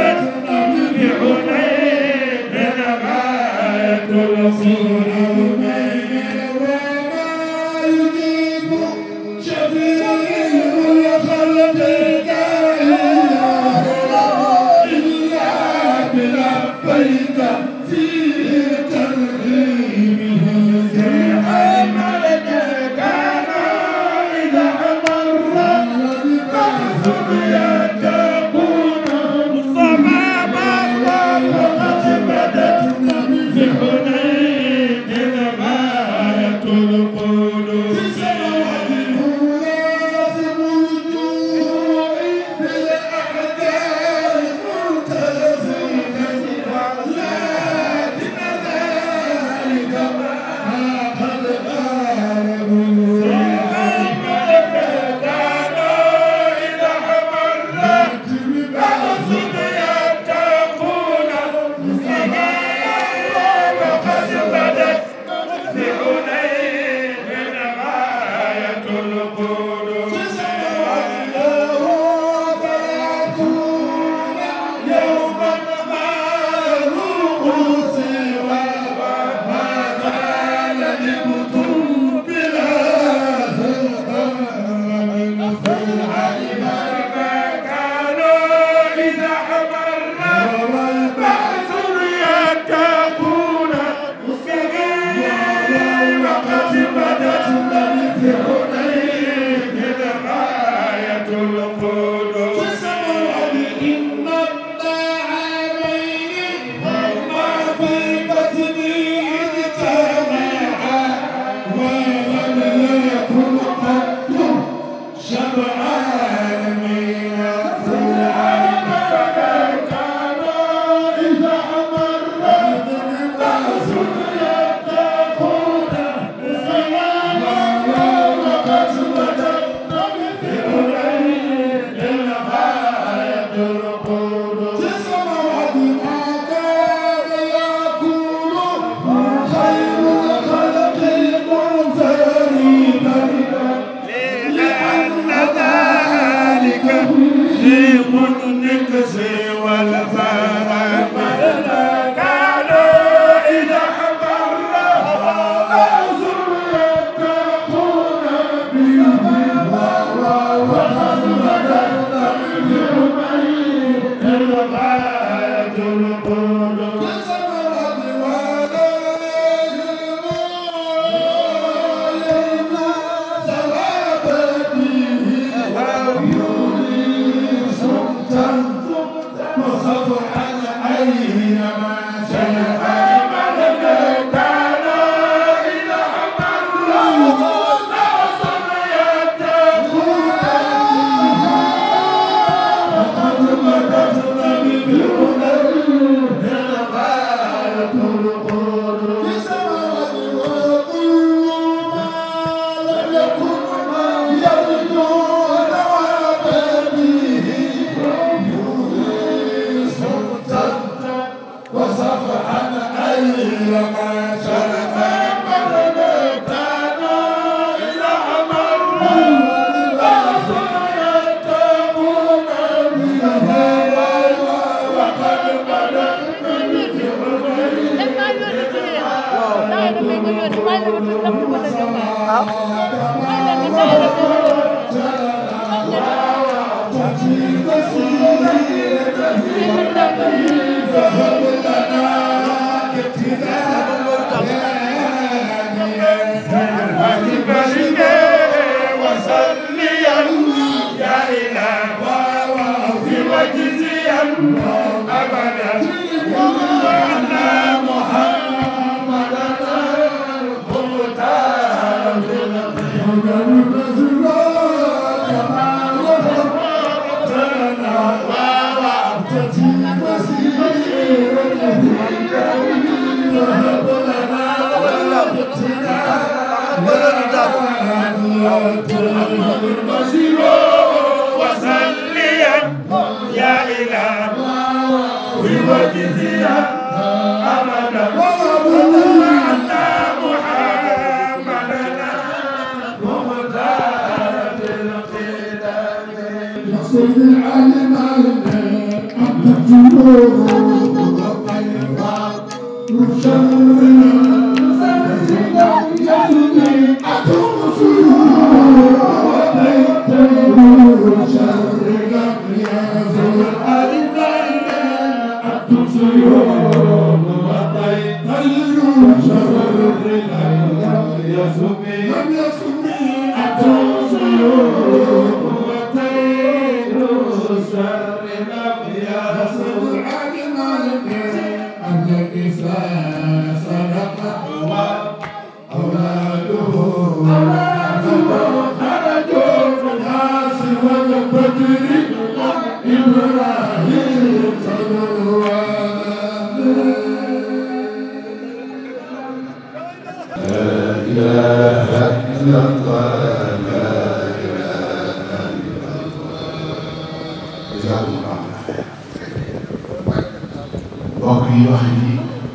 mbokk yi wax yi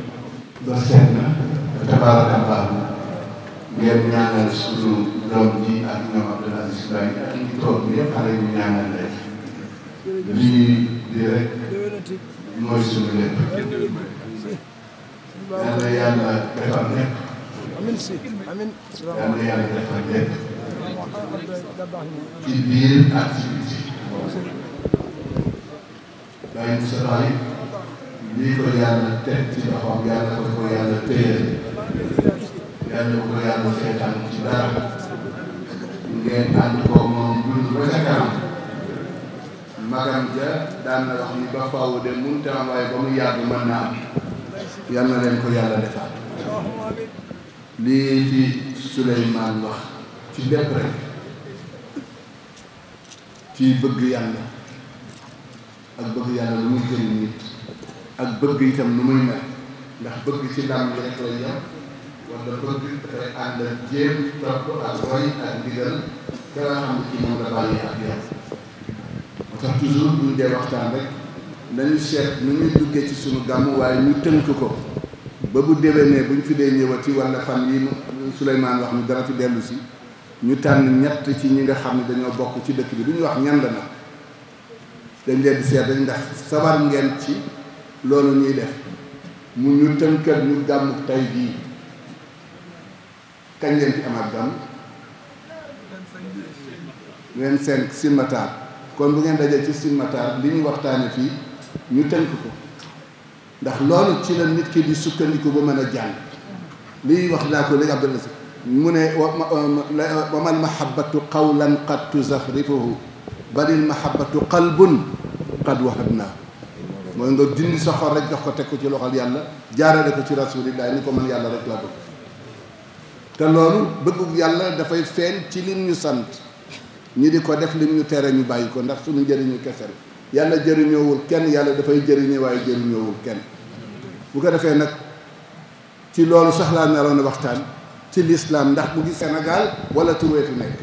ba seet na tabaarakallah ngeen ñaanal suñu doom ji ak ñoom Abdoul Aziz Mbaye ak ñi toog ñëpp xale ñu ñaanal leen lii di rek mooy suñu lépp yal na yàlla defal lépp yal na yàlla defal lépp ci biir ak ci biti Baye Moussa Baye lii ko yàlla teg ci loxoom yàlla ko ko yàlla téye yàlla ko ko yàlla seetaan ci dara ngeen ànd ko moom dund ba ca kanam magam ja daan na wax ni ba faaw de mënut a am waaye ba mu yàgg mën naa am yal na leen ko yàlla defal lii ci Souleymane wax ci lépp rek ci bëgg yàlla ak bëgg yàlla lu muy jëriñ nit ak bëgg itam nu muy mel ndax bëgg ci ndam yi rek lay yem wala bëgg dafay ànd ak jéem topp ak roy ak ndigal ka nga xam ne ci moom la bàyyi ak yow moo tax toujours bu ñu dee waxtaan rek nañu seet nu ñuy duggee ci suñu gàmm waaye ñu tënk ko ba bu déwénee bu ñu fi dee ñëwati wala fan yi Souleymane wax ni dara fi dellu si ñu tànn ñett ci ñi nga xam ne dañoo bokk ci dëkk bi du ñu wax ñand na dañ leen di seet dañ ndax sabar ngeen ci loolu ñuy def mu ñu tënkal ñu gàmmu tey jii kañ leen fi amaat gàmm leen cinq silmatar kon bu ngeen dajee ci silmatar li ñu waxtaane fii ñu tënk ko ndax loolu ci la nit ki di sukkandiku ba mën a jàng lii wax naa ko léegi Abdullah si mu ne wa mal mahabbatu qawlan qad tuzaxrifuhu balil mahabbatu qalbun qad wahabnaa mooy nga dindi sa xol rek jox ko teg ko ci loxol yàlla jaarale ko ci rasulillah ni ko man yàlla rek laa bëgg te loolu bëggu yàlla dafay feeñ ci lim ñu sant ñi di ko def lim ñu tere ñu bàyyi ko ndax suñu njëriñu kese la yàlla jëriñoowul kenn yàlla dafay jëriñe waaye jëriñoowul kenn bu ko defee nag ci loolu sax laa naroon a waxtaan ci lislaam ndax mu ngi Sénégal wala turwee fi nekk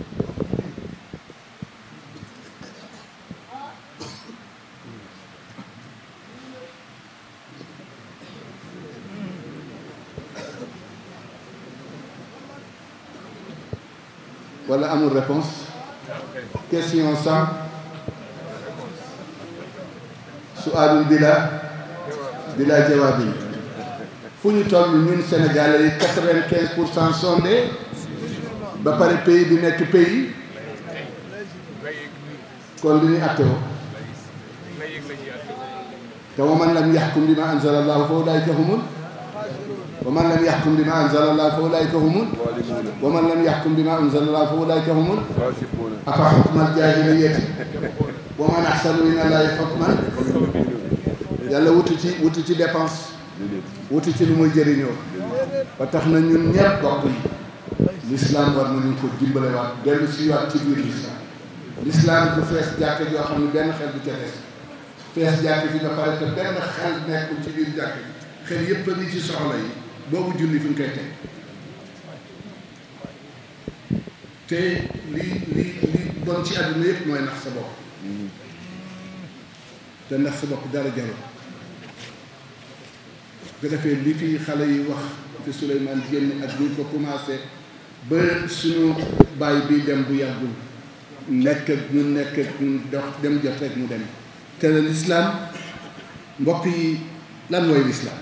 wala amul réponse question sans suaalun bila bila jawaabin fu ñu toll ñun Sénégalais yi quatre-vingt-quinze pour cent sondé ba pare pays bi nekk pays kon li ñuy àtte woo te wa man lam yaxkum bi ma anzala allahu fa ulaayika humul wa man lam yaxkum bi ma anzala allahu fa ulaayika humul wa man lam yaxkum bi ma anzala allahu fa ulaayika humul afa xukmal jaahiliyati wa man axsanu min allahi xukman yàlla wutu ci wutu ci dépense wutu ci lu muy jëriñoo ba tax na ñun ñëpp bokk yi l'islam war nañu ko dimbale waat dellu si waat ci biir l'islam l'islam bu fees jàkk joo xam ne benn xel bu ca des fees jàkk fi nga pare te benn xel nekkul ci biir jàkk bi xel yépp a ngi ci soxla yi boobu julli fi nga koy teg te li li li bon ci àdduna yëpp mooy nax sa bopp te nax sa bopp dara jarul bu defee li fi xale yi wax fi Souleymane génn ak buñ ko commencé ba suñu baay bi dem bu yàggul nekk ak ñu nekk ak ñu dox dem jot rek mu dem te lislaam mbokk yi lan mooy lislaam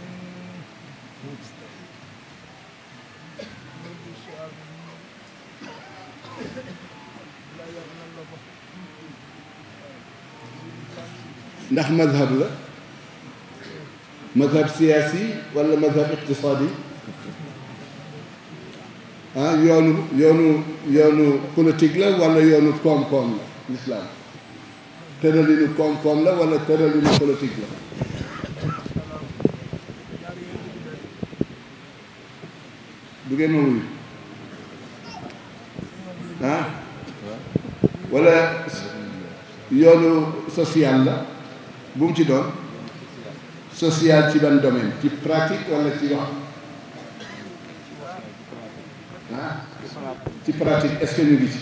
ndax mazhab la mazhab siyaasi wala mazhab iqtisaadi ah yoonu yoonu yoonu politique la wala yoonu koom-koom la lislaam tëralinu koom-koom la wala tëralinu politique la du ngeen ma wuyu ah wala yoonu social la bu mu ci doon social ci ban domaine ci pratique wala ci wax ah ci pratique est-ce que ñu ngi ci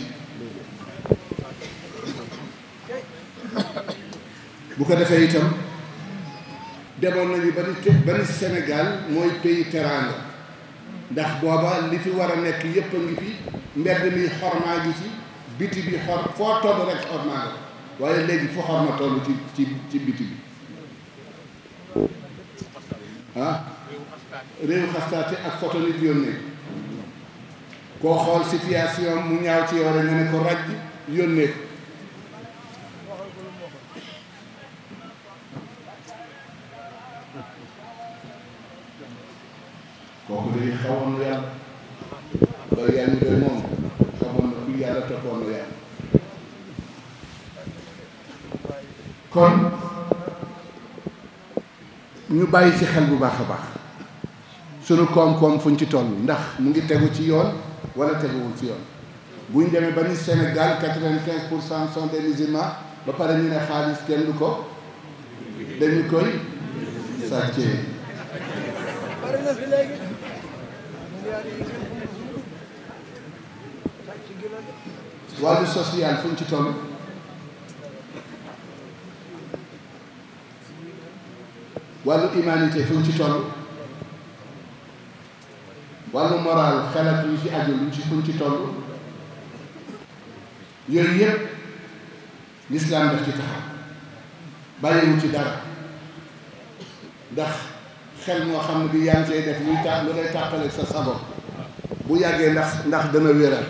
bu ko defee itam demoon nañu ba ni ba ni Sénégal mooy pays teranga ndax booba li fi war a nekk yépp a ngi fi mbedd mi xormaa gi ci biti bi xor foo toll rek xormaa nga waaye léegi foo xorma toll ci ci ci biti bi ah réew xastaate ak photo nit yónnee koo xool situation mu ñaaw ci yow rek nga ne ko raj yónnee ko kooku day xawoon yàlla ba yaa ngi doy moom xamoon na toppul yàlla toppoon na yàlla kon ñu bàyyi ci xel bu baax a baax sunu koom-koom fuñ ci toll ndax mu ngi tegu ci yoon wala teguwul ci yoon bu ñu demee ba ni Sénégal quatre-vingt-quinze pour cent sont des musulmans ba pare ñu ne xaalis kenn du ko dañu koy sàccee wàllu social fu ñu ci toll wàllu humanité fu ñu ci toll wàllu moral xelat yu ci aju luñ ci fu ñu ci toll yooyu yëpp lislaam daf ci taxaw bàyyiwu ci dara ndax xel moo xam ne bi yaa ngi cay def luy tax lu lay tàqale sa sago bu yàggee ndax ndax dana wéraat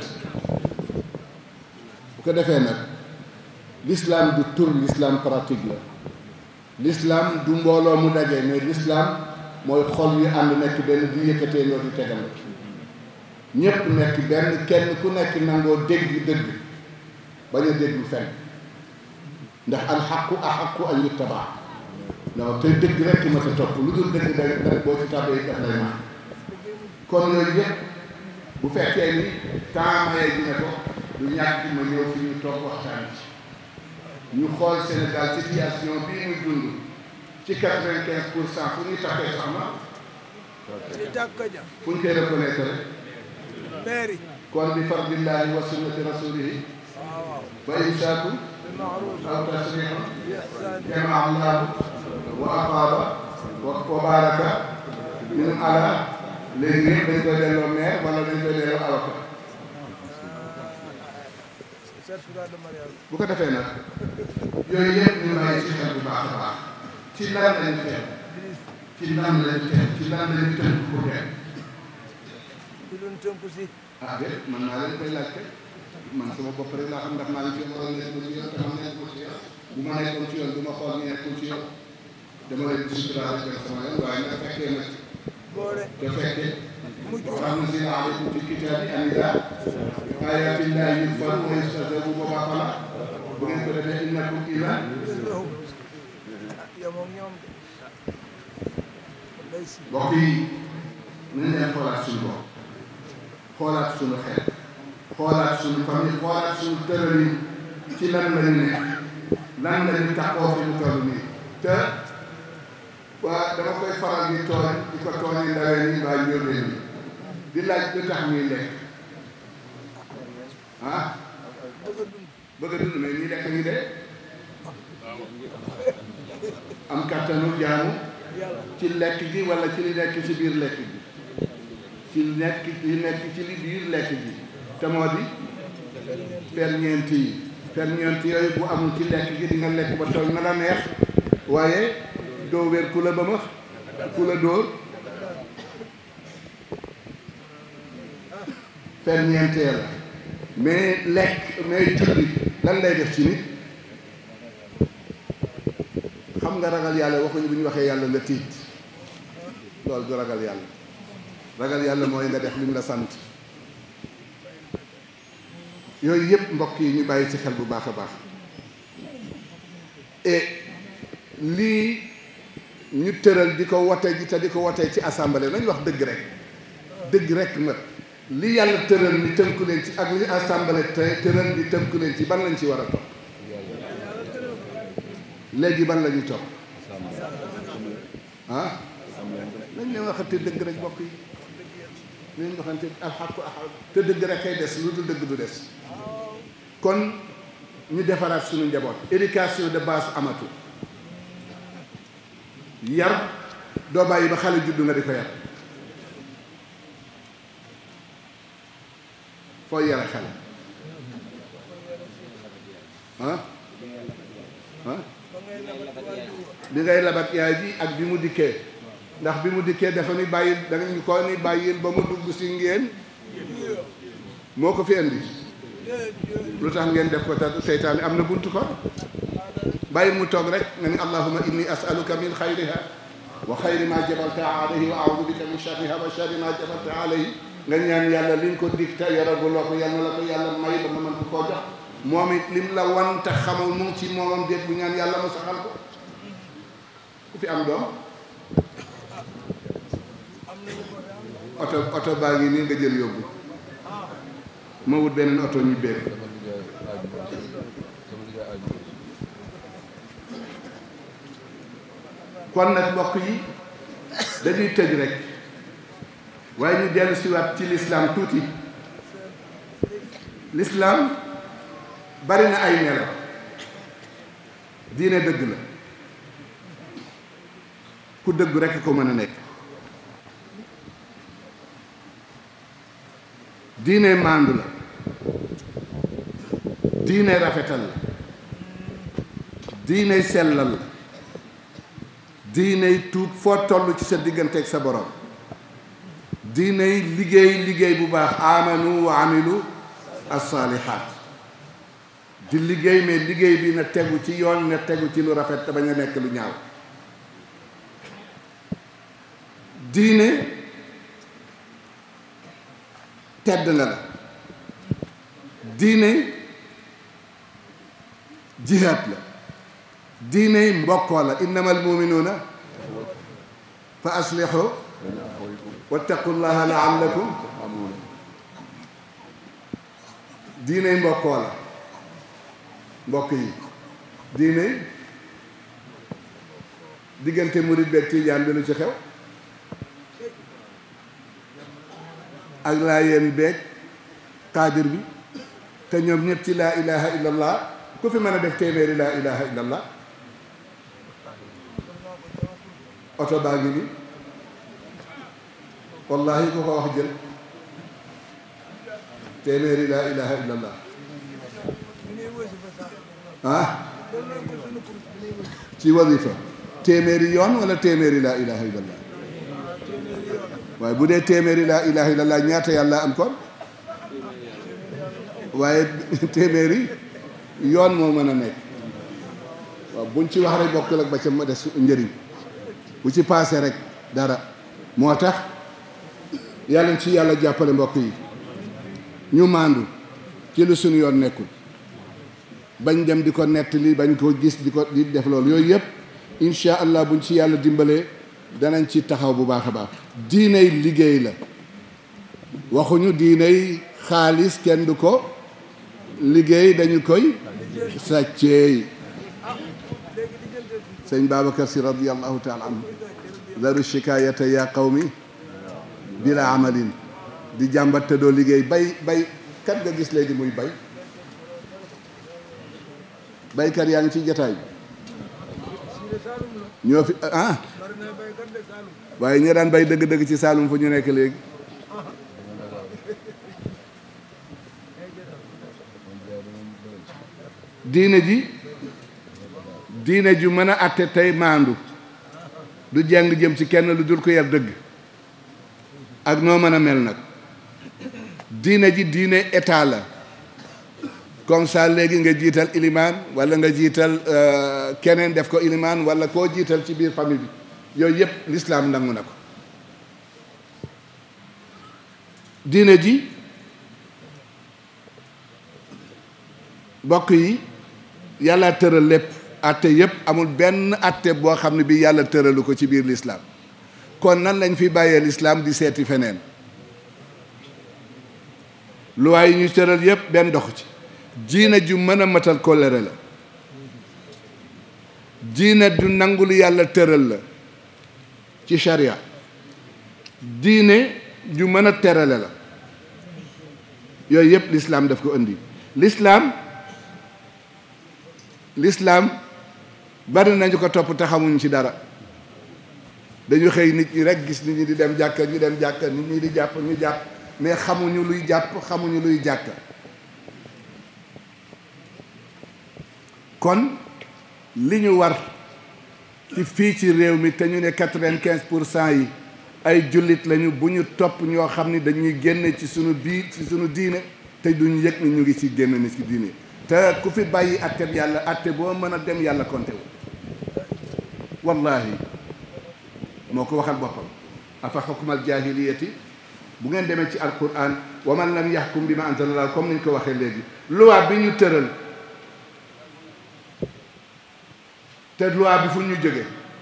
bu ko defee nag l'islam du tur l'islam pratique la l'islam du mbooloo mu daje mais l'islam mooy xol yu ànd nekk benn di yëkkatee loo di tegal ñépp nekk benn kenn ku nekk nangoo dégg dëgg bañ a déglu fenn ndax alxaqu axaqu an yuttabaa non te dëgg rek ma ta topp lu dul dëgg day da boo ci tàbbee daf lay naax kon yooyu yëpp bu fekkee ni temps mayee ji ne ko du ñàkk ma ñëw fi ñu toog waxtaan ci ñu xool Sénégal situation bii muy dund ci quatre-vingt-quinze pour cent fu ñuy takkee soxna fu ñu koy reconnaître rek kon bi fardillahi wa sunnati rasulihi fa imsaaku aw tasrihun jamaa allahu wa aqaaba wa baraka min ala léegi yëpp dañ koy delloo maire wala dañ koy delloo avocat bu ko defee nag yooyu yëpp ñu bàyyi ci xel bu baax a baax ci lan lañ teg ci lan lañ teg ci lan lañ tënk pour teg ah déet man naa leen koy laajte man sama bopp rek laa xam ndax maa ngi ci waroon nekkul ci yoon te xam nekkul ci yoon bu ma nekkoon ci yoon du ma xool ni nekkul ci yoon dama leen di suturaale dem sama yoon waaye nag fekkee nag te fekkee waxam na si la aleykum fi kitaabi an idaa ayaatillahi yukfaru wa yustahzabu boobaa fala bu ngeen ko defee innakum iman mbokk yi nañ leen xoolaat suñu bopp xoolaat suñu xel xoolaat suñu famille xoolaat suñu tëralin ci lan lañu nekk lan lañu taxoo fi mu toll nii te waa dama koy faral di tooñ di ko tooñi ndawee nii baa njóobee nii di laaj lu tax ñuy lekk ah bëgg a dund mais ñi lekk ñu dee am kàttanu jaamu ci lekk gi wala ci li nekk ci biir lekk gi ci nekk ci nekk ci li biir lekk gi te moo di ferñeent yi ferñeent yooyu bu amul ci lekk gi di nga lekk ba toog na la neex waaye doo wér ku la ba ma ku la dóor ferñeentee la mais lekk mais julli lan lay def ci nit xam nga ragal yàlla waxuñu bu ñu waxee yàlla nga tiit loolu du ragal yàlla ragal yàlla mooy nga def li mu la sant yooyu yëpp mbokk yi ñu bàyyi ci xel bu baax a baax et lii ñu tëral di ko wote ji te di ko wotee ci assemblée nañ wax dëgg rek dëgg rek nag li yàlla tëral ni tënku leen ci ak li assemblée te tëral ni tënku leen ci ban lañ ci war a topp léegi ban la ñuy topp ah nañ leen waxante dëgg rek mbokk yi nañ waxante alxaqu axaq te dëgg rek kay des lu dul dëgg du des kon ñu defaraat suñu njaboot éducation de base amatu yar doo bàyyi ba xale juddu nga di ko yar foo yare xale ah ah bi ngay labat yaay ji ak bi mu dikkee ndax bi mu dikkee dafa ni bàyyil da nga ñu ko ni bàyyil ba mu dugg si ngeen moo ko fi indi lu tax ngeen def ko te seytaane am na buntu ko bàyyi mu toog rek nga ni allahuma inni asaluka min xayriha wa xayri ma jabalta alayhi wa audu bika min sharriha wa sharri ma jabalta alayhi nga ñaan yàlla liñ ko dig te yoraguloo ko yàlla la ko yàlla may ba nga mën ko koo jox moom it lim la wan te xamul mu ngi ci moomam déet bu ñaan yàlla mu saxal ko ku fi am doom oto oto baa ngi nii nga jël yóbbu ma wut beneen oto ñu béy kon nag mbokk yi dañuy tëj rek waaye ñu dellu siwaat ci lislaam tuuti lislaam bari na ay melo diine dëgg la ku dëgg rekk ko mën a nekk diine maandu la diine rafetal la diine sellal la diiney tuub foo toll ci sa diggante ak sa borom diiney liggéey liggéey bu baax amanu wa amilu as-saalihaat di liggéey mais liggéey bi na tegu ci yoon na tegu ci lu rafet te bañ a nekk lu ñaaw diine tedd nga la diine jihaat la diine mbokkoo la innamal muminuuna fa aslihu wattaqullaha laallakum diine mbokkoo la mbokk yi diine diggante murid beeg tijaan bi lu ci xew ak laayeen beeg xaadir bi te ñoom ñëpp ci laa ilaha illallah ku fi mën a def téeméeri laa ilaha illallah oto baa ngi nii wallahi ku ko wax jël téeméeri laa ilaha illallah ah ci wasifa téeméeri yoon wala téeméeri laa ilaha illallah waaye bu dee téeméeri laa ilaha illallah ñaata yàlla am kon waaye téeméeri yoon moo mën a nekk waaw buñ ci wax rek bokkul ak ba ca ma des njëriñ bu ci paase rek dara moo tax yàlla ci yàlla jàppale mbokk yi ñu maandu ci lu suñu yoon nekkul bañ dem di ko nettali bañ ko gis di ko di def loolu yooyu yëpp incha allah buñ ci yàlla dimbalee danañ ci taxaw bu baax a baax diiney liggéey la waxuñu diiney xaalis kenn du ko liggéey dañu koy sàcceey sëñ Babacar si radiallahu taala anhu daru shikayata ya qawmi bila amalin di jàmbat te doo liggéey bay bay kat nga gis léegi muy bay baykat yaa ngi ci jataay bi ñoo fi ah waaye ñi daan bay dëgg-dëgg ci Saalum fu ñu nekk léegi diine ji diine ju mën a àtte tey maandu du jàng jëm ci kenn lu dul ko yar dëgg ak noo mën a mel nag diine ji diine état la comme ça léegi nga jiital ilimaan wala nga jiital keneen def ko ilimaan wala koo jiital ci biir famille bi yooyu yëpp lislaam nangu na ko diine ji bokk yi yàlla tëral lépp atte yëpp amul benn atte boo xam ne bi yàlla tëralu ko ci biir lislaam kon nan lañ fi bàyyee lislaam di seeti feneen luwaay yi ñu tëral yëpp benn doxu ci diine ju mën a matal kóllëre la diine ju nangul yàlla tëral la ci sharia diine ju mën a terale la yooyu yëpp lislaam daf ko indi lislaam lislaam bari nañu ko topp te xamuñ ci dara dañu xëy nit ñi rek gis nit ñi di dem jàkka ñu dem jàkka nit ñi di jàpp ñu jàpp mais xamuñu luy jàpp xamuñu luy jàkka kon li ñu war ci fii ci réew mi te ñu ne quatre-vingt-quinze pour cent yi ay jullit lañu bu ñu topp ñoo xam ni dañuy génne ci sunu biir ci sunu diine te duñu yëg ni ñu ngi ci génn ni ci diine te ku fi bàyyi atteb yàlla atte boo mën a dem yàlla konte wu wallahi moo ko waxal boppam afa xukmal jaahiliyati bu ngeen demee ci alquran wa man lam yaxkum bi ma anzalallah comme niñ ko waxee léegi loi bi ñu tëral te loi bi fu ñu jóge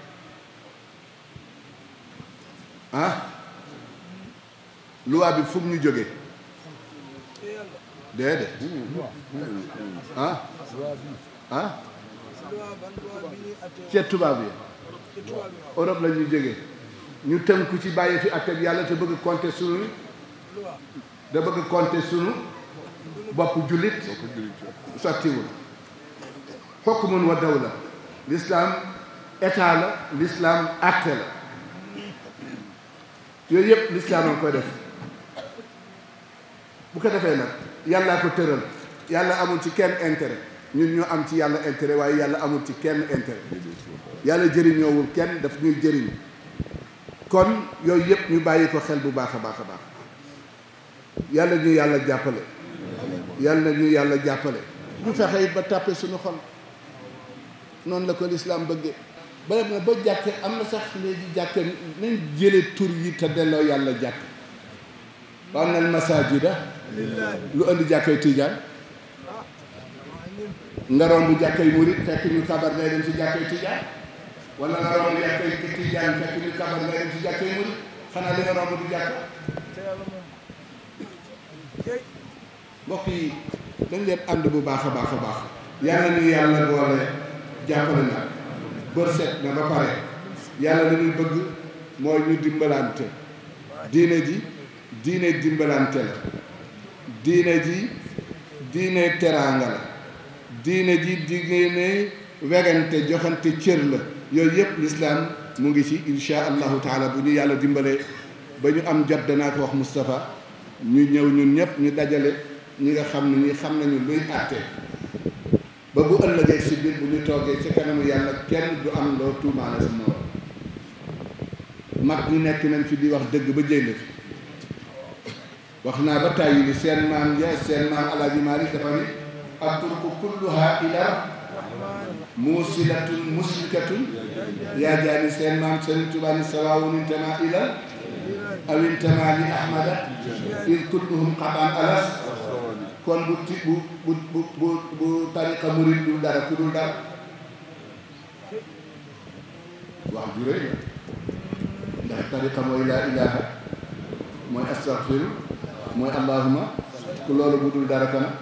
ah loi bi fu ñu jóge déedéet ah ah ca tubaab yi Europe la ñuy jóge ñu tënku ci bàyyi fi ak yàlla te bëgg compter sunu da bëgg compter sunu bopp jullit sottiwul hukmun wa dawla l'islam état la l'islam acte la yooyu yëpp l'islam a koy def bu ko defee nag yàllaa ko tëral yàlla amul ci kenn intérêt ñun ñoo am ci yàlla intérêt waaye yàlla amul ci kenn intérêt yàlla jëriñoowul kenn daf ñuy jëriñ kon yooyu yëpp ñu bàyyi ko xel bu baax a baax a baax yàlla ñu yàlla jàppale yàlla ñu yàlla jàppale ñu fexe it ba tàppe suñu xol noonu la ko lislaam bëggee ba dem na ba jàkke am na sax léegi jàkke nañ jële tur yi te delloo yàlla jàkk wa anna al masajida lu indi jàkkay tiijaan nga romb jàkkay murit fekk ñu kabar ngay dem ci jàkkay tiijaan wala nga romb jàkkay tiijaan fekk ñu kabar ngay dem ci jàkkay murit xanaa li nga romb du jàkk mbokk yi dañ leen ànd bu baax a baax a baax yàlla ñu yàlla boole jàppale na bër set na ba pare yàlla li muy bëgg mooy ñu dimbalante diine ji diine dimbalante la diine ji diine teraanga la diine ji diine wegante joxante cër la yooyu yëpp lislaam mu ngi ci insha allahu taala bu ñu yàlla dimbalee ba ñu am jot danaa ko wax Moustapha ñu ñëw ñun ñëpp ñu dajale ñi nga xam ne ñi xam nañu luy àtte ba bu ëllëgee si biir bu ñu toogee ci kanamu yàlla kenn du am loo tuumaale sa morom mag ñu nekk nañ fi di wax dëgg ba jéng fi wax naa ba tàyyi ni seen maam ya seen maam alaaji Maalik dafa ni atruku kulluha ila muusilatun muslikatun yaa jaani seen maam Sëriñ Tuubaa ni sawaawun intama ila aw intama li ahmada id kulluhum xataan alas kon bu ti bu bu bu bu bu tariqa murid dul dara ku dul dara wax ju rëy la ndax tariqa mooy laa ilaha mooy astaghfiru mooy allahuma ku loolu bu dul dara kana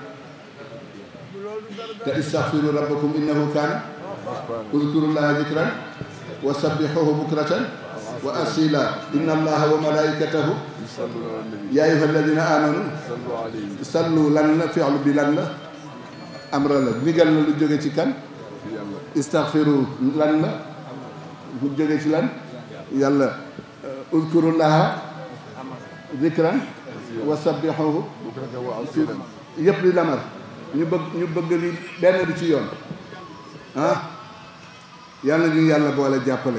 te istaghfiru rabbakum innahu kaana uzkurullaha zikran wa sabbihuhu bukratan wa asila inna allaha wa malaikatahu yaa ayyuha alladina amanu sallu lan la fi'lu bi lan la amra la ndigal la lu jóge ci kan istaghfiru lan la lu jóge ci lan yàlla uzkurullaha zikran wa sabbihuhu yëpp li lamar ñu bëgg ñu bëgg li benn bi ci yoon ah yàlla ñu yàlla boole jàppale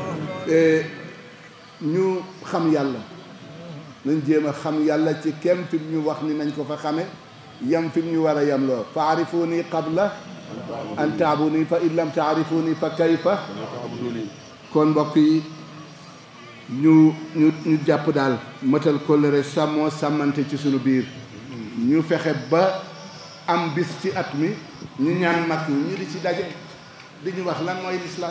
ñu xam yàlla nañ jéem a xam yàlla ci kem fi mu ñu wax ni nañ ko fa xame yam fi mu ñu war a yam loo fa arifuni qabla an taabuni fa in lam taarifuni fa kayfa kon mbokk yi ñu ñu ñu jàpp daal mëtal kóllëre sàmmoo sàmmante ci sunu biir ñu fexe ba am bis ci at mi ñu ñaan mag ñi ñu di ci daje di ñu wax lan mooy lislaam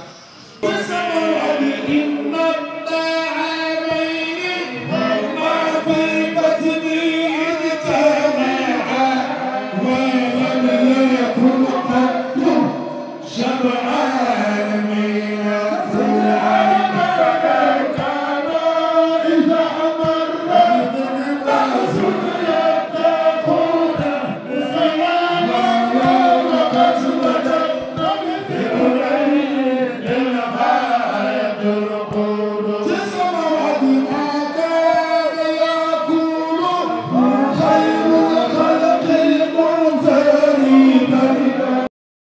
شبعا